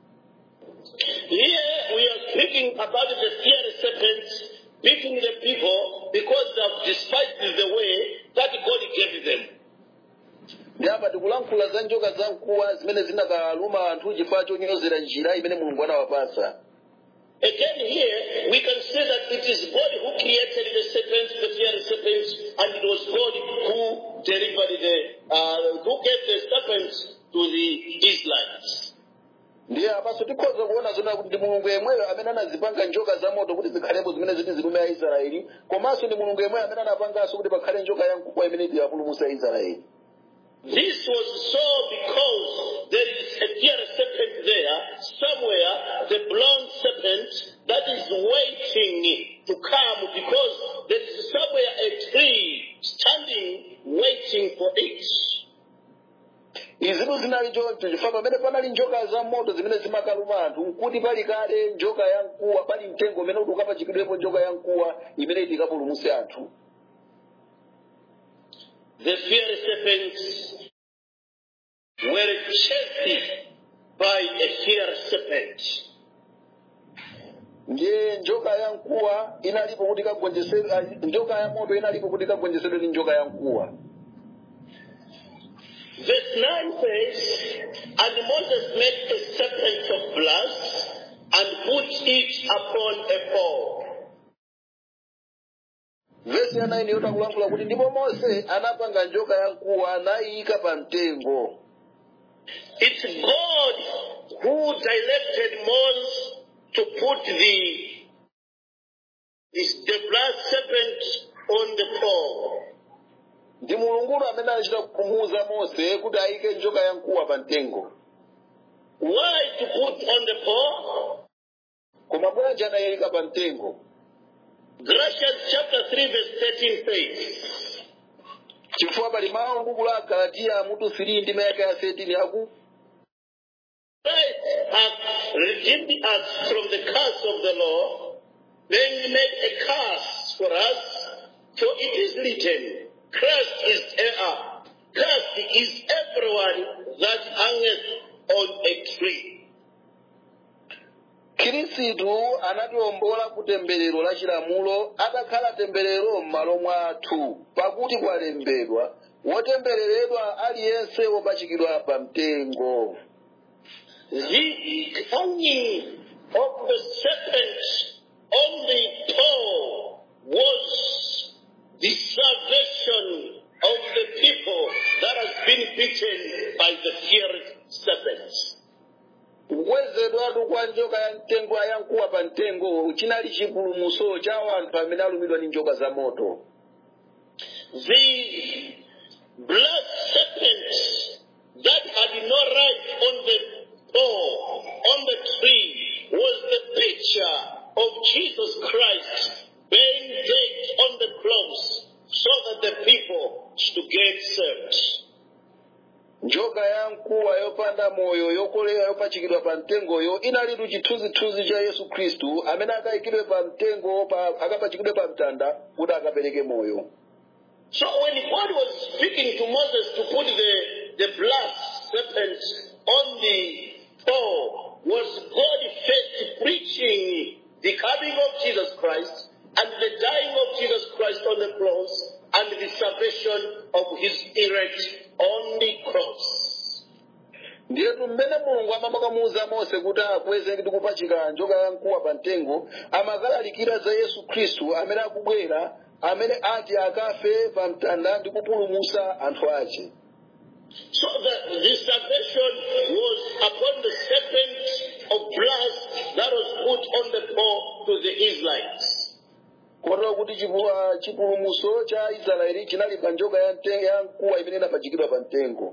Here we are speaking about the fiery serpents beating the people because they have despised the way that God gave them. ndi apa tikulankhula za njoka zamkuwa zimene zinakaluma anthu chifukwa chonyozera njira imene mulungu anawapasa Again, here we can say that it is God who created the serpents, the fiery serpents, and it was God who delivered the, uh, who gave the serpents to the Israelites. ndiye apaso tikhoza kuona zona kuti ndi mulungu yemweyo amene anazipanga njoka zamoto kuti zikhalepo zimene ziti zilume aisraeli komanso ndi mulungu yemweyo amene anapanganso kuti pakhale njoka yamkuwa imene iwapulumutse aisraeli This was so because there is a fiery serpent there, somewhere, the bronze serpent that is waiting to come because there is somewhere a tree standing waiting for it. izitu zinali choncho chifukwa pamene panali njoka zamoto zimene zimakaluma anthu nkuti pali kale njoka yamkuwa pali mtengo umene kuti ukapachikidwepo njoka yamkuwa imene iti ikapulumutse anthu The fiery serpents were chased by a fiery serpent. ndiye njoka yamkuwa inalipo kuti ikagonjesedwe ah, njoka ya moto inalipo kuti ikagonjesedwe ndi njoka yamkuwa Verse 9 says, And Moses made a serpent of brass and put it upon a pole. vesi ya 9 yotakulankhula kuti ndipo mose anapanga njoka yamkuwa nayiyika pa mtengo It's God who directed Moses to put the, this, the brass serpent on the pole. ndi mulunguyo amene anachita kumuwuza mose kuti ayike njoka yamkuwa pa mtengo Why to put on the pole? koma bwanji anayika pa mtengo Galatians chapter 3 verse 13 says, chifukwa pali mawu m'buku la galatiya mutu 3 ndi mayaka ya 13 aku Christ hath redeemed us from the curse of the law, being made a curse for us, for it is written, Christ is uh, cursed is everyone that hangeth on a tree. khristu anatiwombola ku temberero la chilamulo atakhala temberero m'malo mwathu pakuti kwalembedwa wotembereredwa aliyense wopachikidwa pa mtengo The hanging of the serpent on the pole was the salvation of the people that has been beaten by the fiery serpents. kukwezedwatu kwa njoka ya mtengo ayankuwa pa mtengo chinali chipulumuso cha anthu amene alumidwa ndi njoka za moto The blood serpent that had no right on the pole, on the tree, was the picture of Jesus Christ being dead on the cross so that the people should get saved. njoka yamkuwa yopanda moyo yokolera yopachikidwa pa mtengoyo inalitu chithunzithunzi cha yesu khristu amene akayikidwe pa mtengo pa, akapachikidwe pa mtanda kuti akapereke moyo So when God was speaking to Moses to put the, the blood serpent on the pole, was God first preaching the coming of Jesus Christ and the dying of Jesus Christ on the cross and the salvation of his elect on the cross. ndiyetu mmene mulungu amamakamuwuza mose kuti akweze ndi kupachika njoka yamkuwa pa mtengo amakalalikira za yesu khristu amene akubwera amene ati akafe pa mtanda ndi kupulumusa anthu ace So the, the salvation was upon the serpent of blood that was put on the pole to the Israelites. kotero kuti chipu- chipulumuso cha israeli chinali pa njoka ya mte- ya mkuwa imene inapachikidwa pa mtengo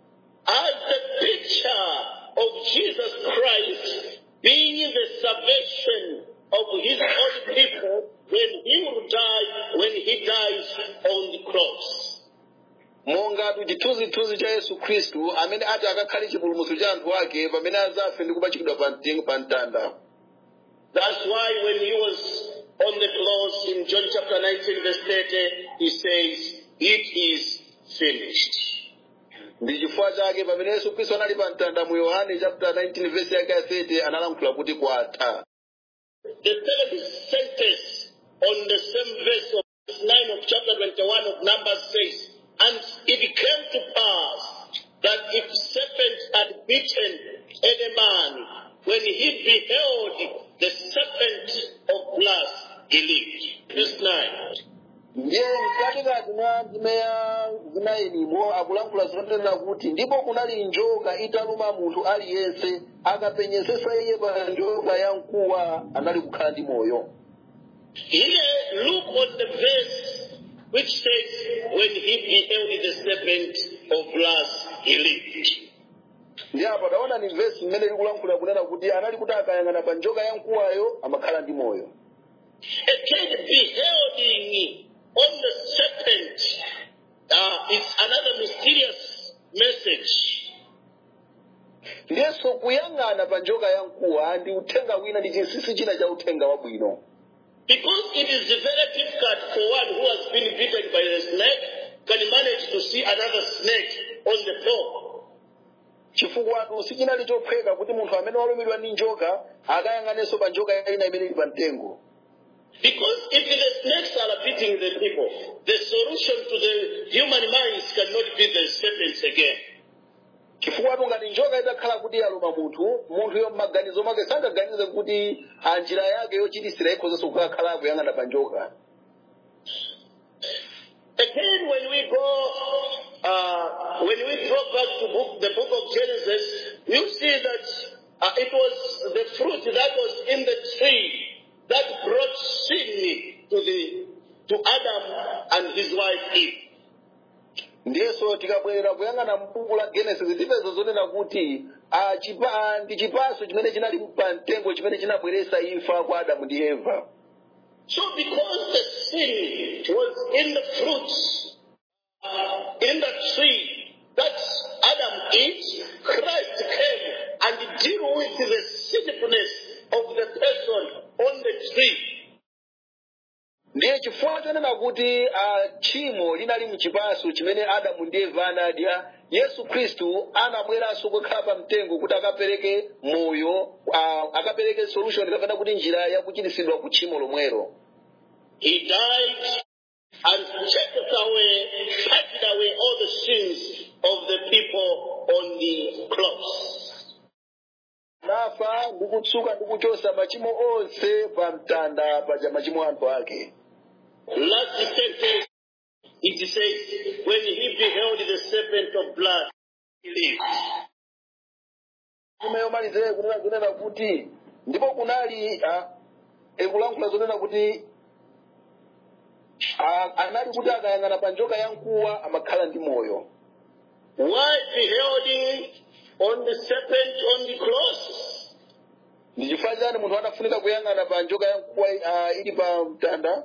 as the picture of Jesus Christ being the salvation of his own people when he will die, when he dies on the cross. mongatu chithunzithunzi cha yesu khristu amene ati akakhale chipulumuso cha anthu ake pamene azafe ndi kupachikidwa pa mtengo pa mtanda That's why when he was on the cross in John chapter 19 verse 30, he says, it is finished. ndi chifukwa chake pamene yesu khristu anali pa mtanda mu yohane chapter 19 verse yake ya 30 analankhula kuti kwatha The third sentence on the same verse of verse 9 of chapter 21 of Numbers says, And it came to pass that if serpent had bitten any man, when he beheld the serpent of glass, he lived. Verse 9. ndiye mkatikati mwa ndime ya zinayinimo akulankhula zotanena kuti ndipo kunali njoka italuma munthu aliyense akapenyesesa iye pa njoka ya mkuwa anali kukhala ndi moyo Here, look on the verse which says, When he beheld the serpent of glass, he lived. ndi apa taona ni vesi mmene likulankhula kunena kuti anali kuti akayang'ana pa njoka ya mkuwayo amakhala ndi moyo Again, beholding on the serpent uh, is another mysterious message. ndiyenso kuyang'ana pa njoka ya mkuwa ndi uthenga wina ndi chinsinsi china cha uthenga wabwino Because it is very difficult for one who has been bitten by the snake can manage to see another snake on the floor. chifukwa sichinali chophweka kuti munthu amene walumidwa ndi njoka akayang'anenso pa njoka ina imene ili pa mtengo Because if the snakes are beating the people, the solution to the human minds cannot be the serpents again. chifukwa ngati njoka itakhala kuti yaluma munthu munthuyo m'maganizo mwake sangaganize kuti a njira yake yochitisira ikhozanso kukakhala akuyang'ana pa njoka Again, when we go, uh, when we go back to book, the book of Genesis, you see that uh, it was the fruit that was in the tree that brought sin to the to Adam and his wife Eve. ndiyenso tikabwerera kuyang'ana m'buku la genesis tipeza zonena kuti ah, chipa, ah, ndi chipaso chimene chinali pa mtengo chimene chinabweretsa imfa kwa adamu ndi eva So, because the sin was in the fruits, uh, in the tree that Adam ate, Christ came and deal with the sinfulness of the person on the tree. ndiye chifukwa chonena kuti ah, tchimo linali mchipaso chimene adamu ndi eva anadya yesu khristu anabweranso kukhala pa mtengo kuti akapereke moyo ah, akapereke solution kapena kuti njira yakuchiritsidwa ku tchimo lomwelo He died and taketh away, purged away all the sins of the people on the cross. nafa ndi kutsuka ndi kuchosa machimo onse pa mtanda paja machimo a anthu ake Last sentence, it says, when he beheld the serpent of blood, he lived. ime yomalizire kunena kunena kuti ndipo kunali ah, ekulankhula zonena kuti ah, anali kuti akayang'ana pa njoka ya mkuwa amakhala ndi moyo Why beholding on the serpent on the cross? ndi chifukwa chani munthu anafunika kuyang'ana pa njoka ya mkuwa ah, ili pa mtanda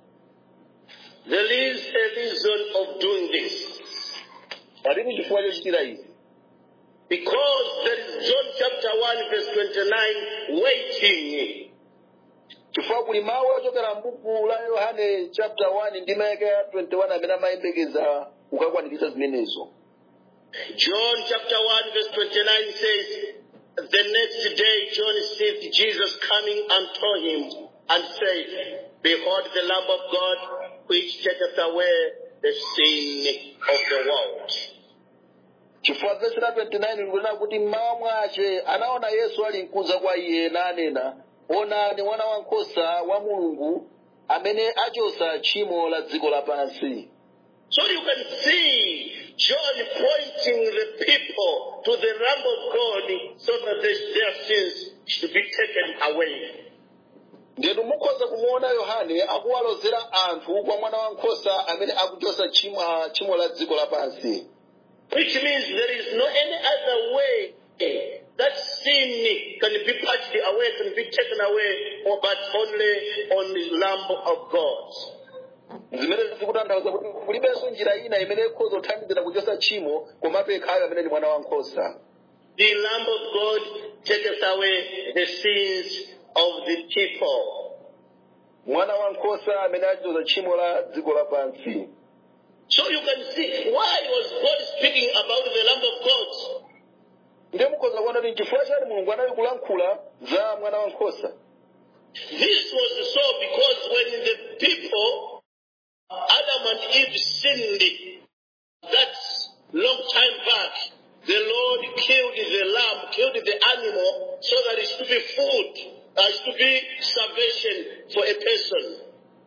There is a reason of doing this. palibe chifukwa chochitira izi Because there is John chapter 1 verse 29 waiting. chifukwa kuli mawu ochokera m'buku la yohane chapter 1 ndi mayake ya 21 amene amayembekeza kukakwaniritsa zimenezo John chapter 1 verse 29 says, The next day John seeth Jesus coming unto him and said, Behold the Lamb of God which taketh away the sin of the world. chifukwa vesi la 29 likunena kuti mmawa mwace anaona yesu ali mkuza kwa iye nanena onani mwana wankhosa wa mulungu amene achosa tchimo la dziko lapansi So you can see John pointing the people to the Lamb of God so that their their sins should be taken away. ndetu mukhoza kumuona yohane akuwalozera anthu kwa mwana wankhosa amene akuchosa tchimo ah, tchimo la dziko lapansi Which means there is no any other way that sin can be purged away, can be taken away, or but only on the Lamb of God. zimene zikutanthauza kuti kulibenso njira ina imene ikhoza kuthandizira kuchosa tchimo komabe ikhayo amene ndi mwana wankhosa The Lamb of God taketh away the sins of the people. mwana wankhosa amene achichosa tchimo la dziko lapansi So you can see why was God speaking about the Lamb of God? ndiye mukhoza kuona kuti chifukwa chani mulungu anali kulankhula za mwana wankhosa This was so because when the people, Adam and Eve sinned, that long time back, the Lord killed the lamb, killed the animal, so that it should be food, uh, it should be salvation for a person.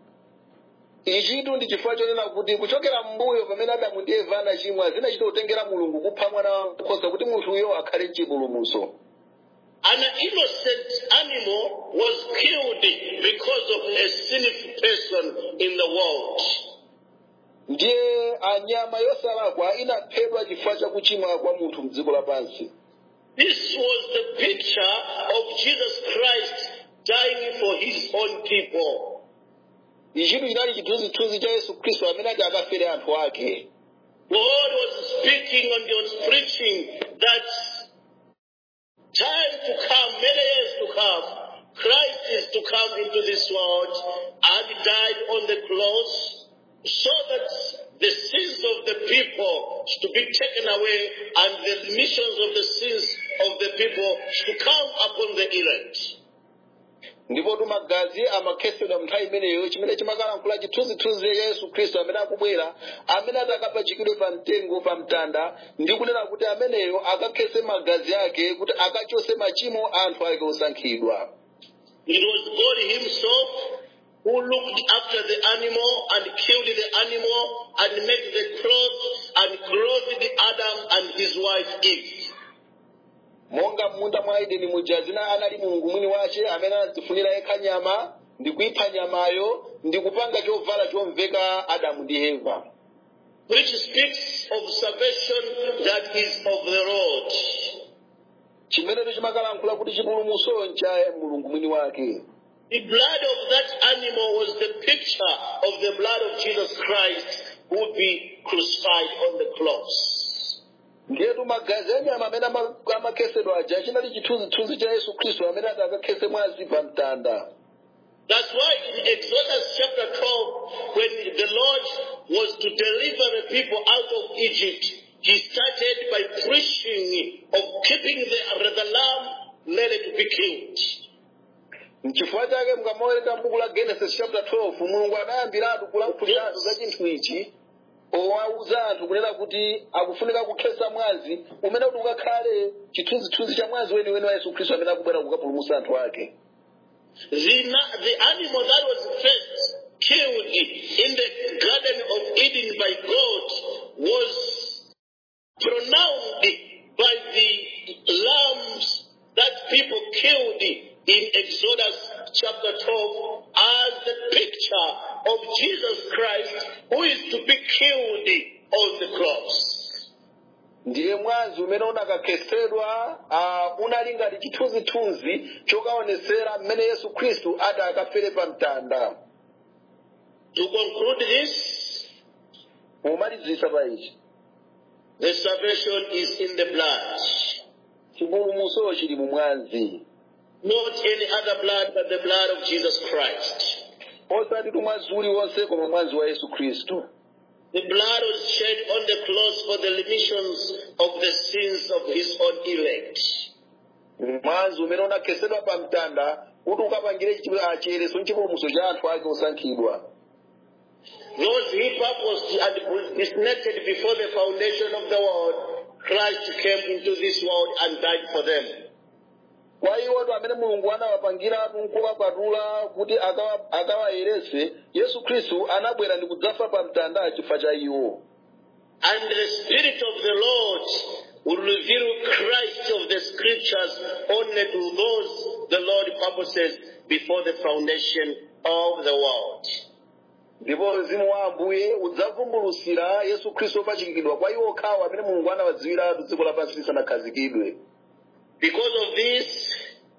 ichitu ndi chifukwa chonena kuti kuchokera m'mbuyo pamene adamu ndi eva anachimwa zinachita kutengera mulungu kupha mwana wankhosa kuti munthuyo akhale mchipulumutso An innocent animal was killed because of a sinful person in the world. ndiye anyama yosalakwa inaphedwa chifukwa cha kuchimwa kwa munthu mdziko lapansi This was the picture of Jesus Christ dying for his own people. ichitu chinali chithunzithunzi cha yesu khristu amene ati akafere anthu ake God was speaking and he was preaching that time to come, many years to come, Christ is to come into this world and he died on the cross so that the sins of the people should be taken away and the remissions of the sins of the people should come upon the elect. ndipo magazi amakhetsedwa nthawi imeneyo chimene chimakalankhula chithunzithunzi cha yesu khristu amene akubwera amene atakapachikidwe pa mtengo pa mtanda ndi kunena kuti ameneyo akakhetse magazi ake kuti akachose machimo a anthu ake osankhidwa It was God himself who looked after the animal and killed the animal and made the cloth and clothed Adam and his wife Eve. monga m'munda mwa edeni muja zina anali mulungu mwini wace amene anadzifunira yekha nyama ndi kuipha nyamayo ndi kupanga chovala chomveka adamu ndi eva which speaks of salvation that is of the Lord. chimene chimakalankhula kuti chipulumutso ncha mulungu mwini wake The blood of that animal was the picture of the blood of Jesus Christ who would be crucified on the cross. ndiyetu magazi anyama amene ama- amakhetsedwa aja chinali chithunzithunzi cha yesu khristu amene ati akakhetse mwazi pa mtanda That's why in Exodus chapter 12, when the Lord was to deliver the people out of Egypt, he started by preaching of keeping the, the lamb ready to be killed. nchifukwa chake mukamawerenga m'buku la genesis chapter 12 mulungu adayambiratu kulankhuliratu za chinthu ichi owauza anthu kunena kuti akufunika kukhetsa mwazi umene kuti ukakhale chithunzithunzi cha mwazi weniweni wa yesu khristu amene akubwera kukapulumutsa anthu ake The, na- the animal that was first killed in the Garden of Eden by God was pronounced by the lambs that people killed in Exodus chapter 12 as the picture of Jesus Christ who is to be killed on the cross. ndiye mwazi umene unakakhetsedwa uh, unali ngati chithunzithunzi chokaonetsera mmene yesu khristu ati akafere pa mtanda To conclude this, pomalizisa pa ichi the salvation is in the blood. chipulumutso chili mu mwazi Not any other blood but the blood of Jesus Christ. osati tu mwazi uliwonse koma mwazi wa yesu khristu The blood was shed on the cross for the remissions of the sins of his own elect. mwazi umene unakhetsedwa pa mtanda kuti ukapangire chi- ah, chiyeretso chipulumutso cha anthu ake osankhidwa Those he purposed and predestinated before the foundation of the world, Christ came into this world and died for them. kwa iwoto amene mulungu anawapangiratu nkukapatula kuti akawa- akawayeretse yesu khristu anabwera ndi kudzafa pa mtanda chifukwa cha iwo And the Spirit of the Lord will reveal Christ of the scriptures only to those the Lord purposes before the foundation of the world. ndipo mzimu wa ambuye udzavumbulutsira yesu khristu opachikidwa kwa iwo okhawo amene mulungu anawadziwiratu dziko lapansi lisanakhazikidwe Because of this,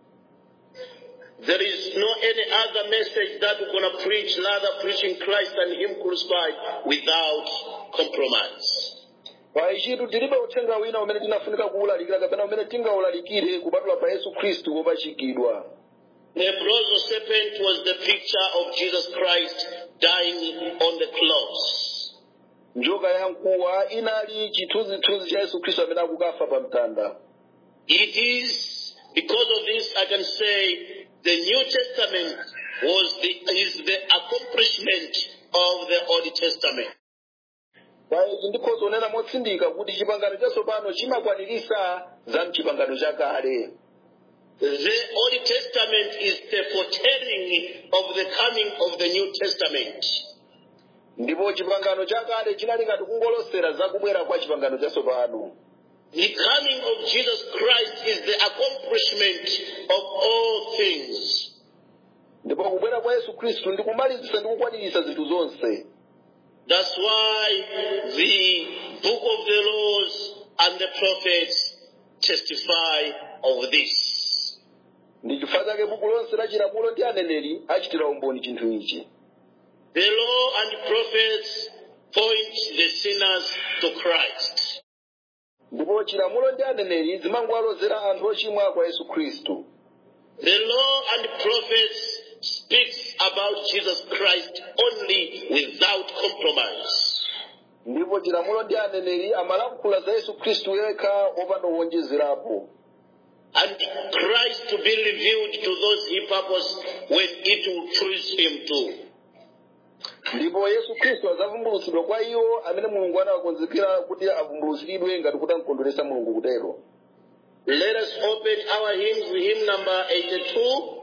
there is no any other message that we're going to preach, rather preaching Christ and Him crucified without compromise. pa ichitu tilibe uthenga wina umene tinafunika kuwulalikira kapena umene tingawulalikire kupatula pa yesu khristu wopachikidwa The bronze serpent was the picture of Jesus Christ dying on the cross. njoka yamkuwa inali chithunzithunzi cha yesu khristu amene akukafa pa mtanda It is because of this I can say the New Testament was the is the accomplishment of the Old Testament. pa ichi ndikhoza kunena motsindika kuti chipangano chatsopano chimakwanirisa za mchipangano chakale The Old Testament is the foretelling of the coming of the New Testament. ndipo chipangano chakale chinali ngati kungolosera za kubwera kwa chipangano chatsopano The coming of Jesus Christ is the accomplishment of all things. ndipo kubwera kwa yesu khristu ndi kumalizisa ndi kukwaniritsa zinthu zonse That's why the book of the laws and the prophets testify of this. ndi chifukwa chake buku lonse la chilamulo ndi aneneri achitira umboni chinthu ichi The law and prophets point the sinners to Christ. ndipo chilamulo ndi aneneri zimangowalozera anthu ochimwa kwa yesu khristu The law and prophets speaks about Jesus Christ only without compromise. ndipo chilamulo ndi aneneri amalankhula za yesu khristu yekha opanda kuwonjezerapo And Christ to be revealed to those he purposed when it will please him to. ndipo yesu khristu adzavumbulutsidwa kwa iwo amene mulungu anawakonzekera kuti avumbulutsidwe ngati kuti amkondweresa mulungu kutero Let us open our hymns, hymn number 82.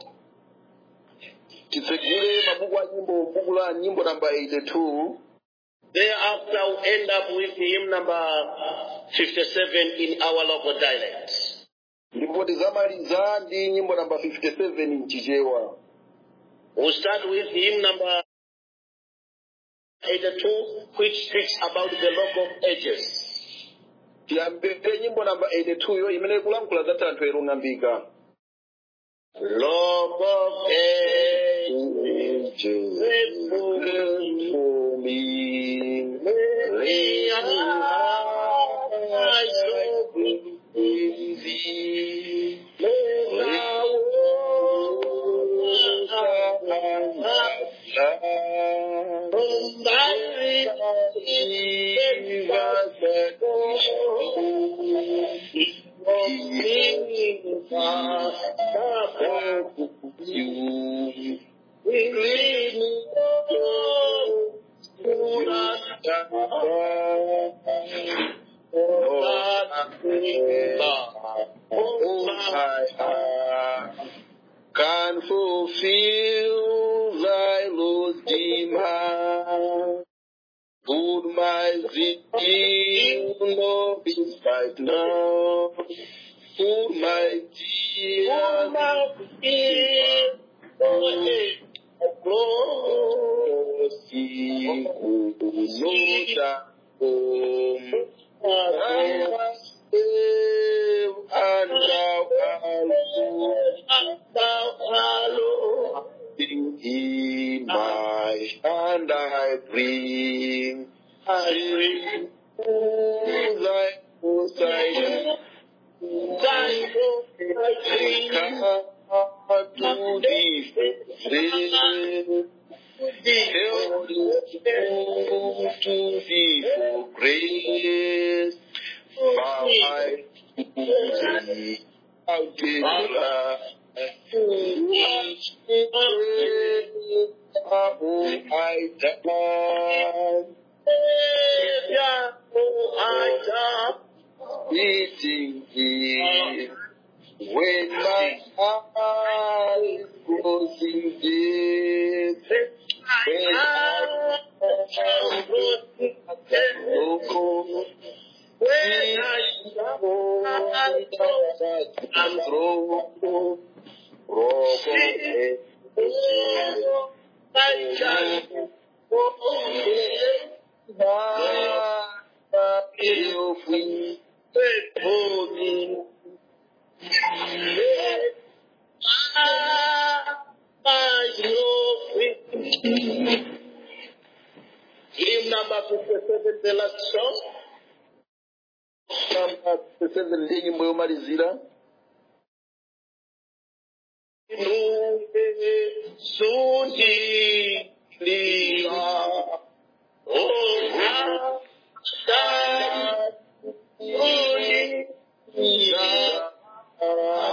titsegule mabuku a nyimbo buku la nyimbo namba 82 Thereafter, we'll end up with hymn number 57 in our local dialect. ndipo tizamaliza ndi nyimbo namba 57 mchichewa We'll start with hymn number 82, which speaks about the local ages. tiyambire nyimbo namba 82 yo imene ikulankhula za thanthwe erung'ambika Love of ages, faithful Mary, I so thee. From thy you. Oh, my heart can fulfill thy Lord's demand. Put my zeal no despite now. Put my tears Sikunota home. I must live and thou art in my hand I bring. I bring to thy side. Thy come to thee. Held to thee for grace. Bow I to thee. How did Oh, I died. Meeting thee when my eyes closing deep. When I look when I am through, Hymn number 57, the last song. Namba 7 ndiye nyimbo yomalizira. Inunge sundilira. Oh, Adonai, sundilira.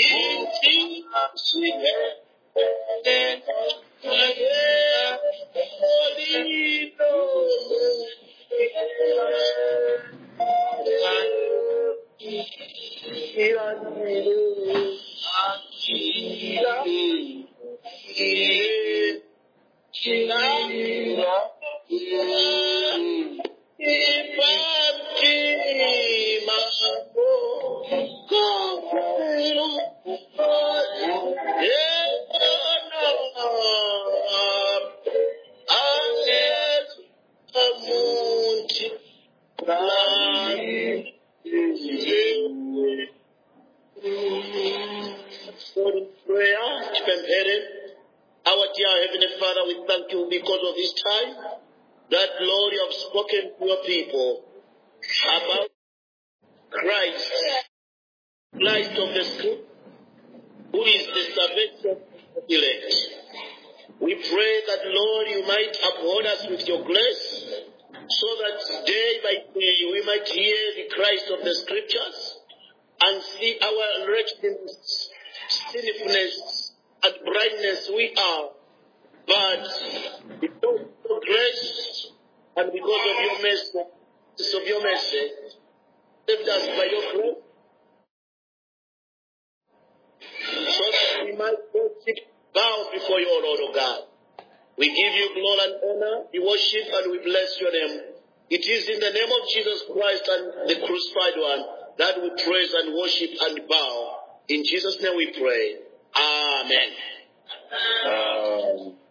Prayer, chipempere. Our dear Heavenly Father, we thank you because of this time that, Lord, you have spoken to your people about Christ, Christ of the Scripture, who is the salvation of the elect. We pray that, Lord, you might uphold us with your grace so that day by day we might hear the Christ of the Scriptures and see our wretchedness, sinfulness, and blindness we are. But because of your grace and because of your mercy, of your mercy, saved us by your grace, so that we might worship, bow before you, O Lord of God. We give you glory and honor, we worship and we bless your name. It is in the name of Jesus Christ and the crucified one that we praise and worship and bow. In Jesus' name we pray. Amen. Um,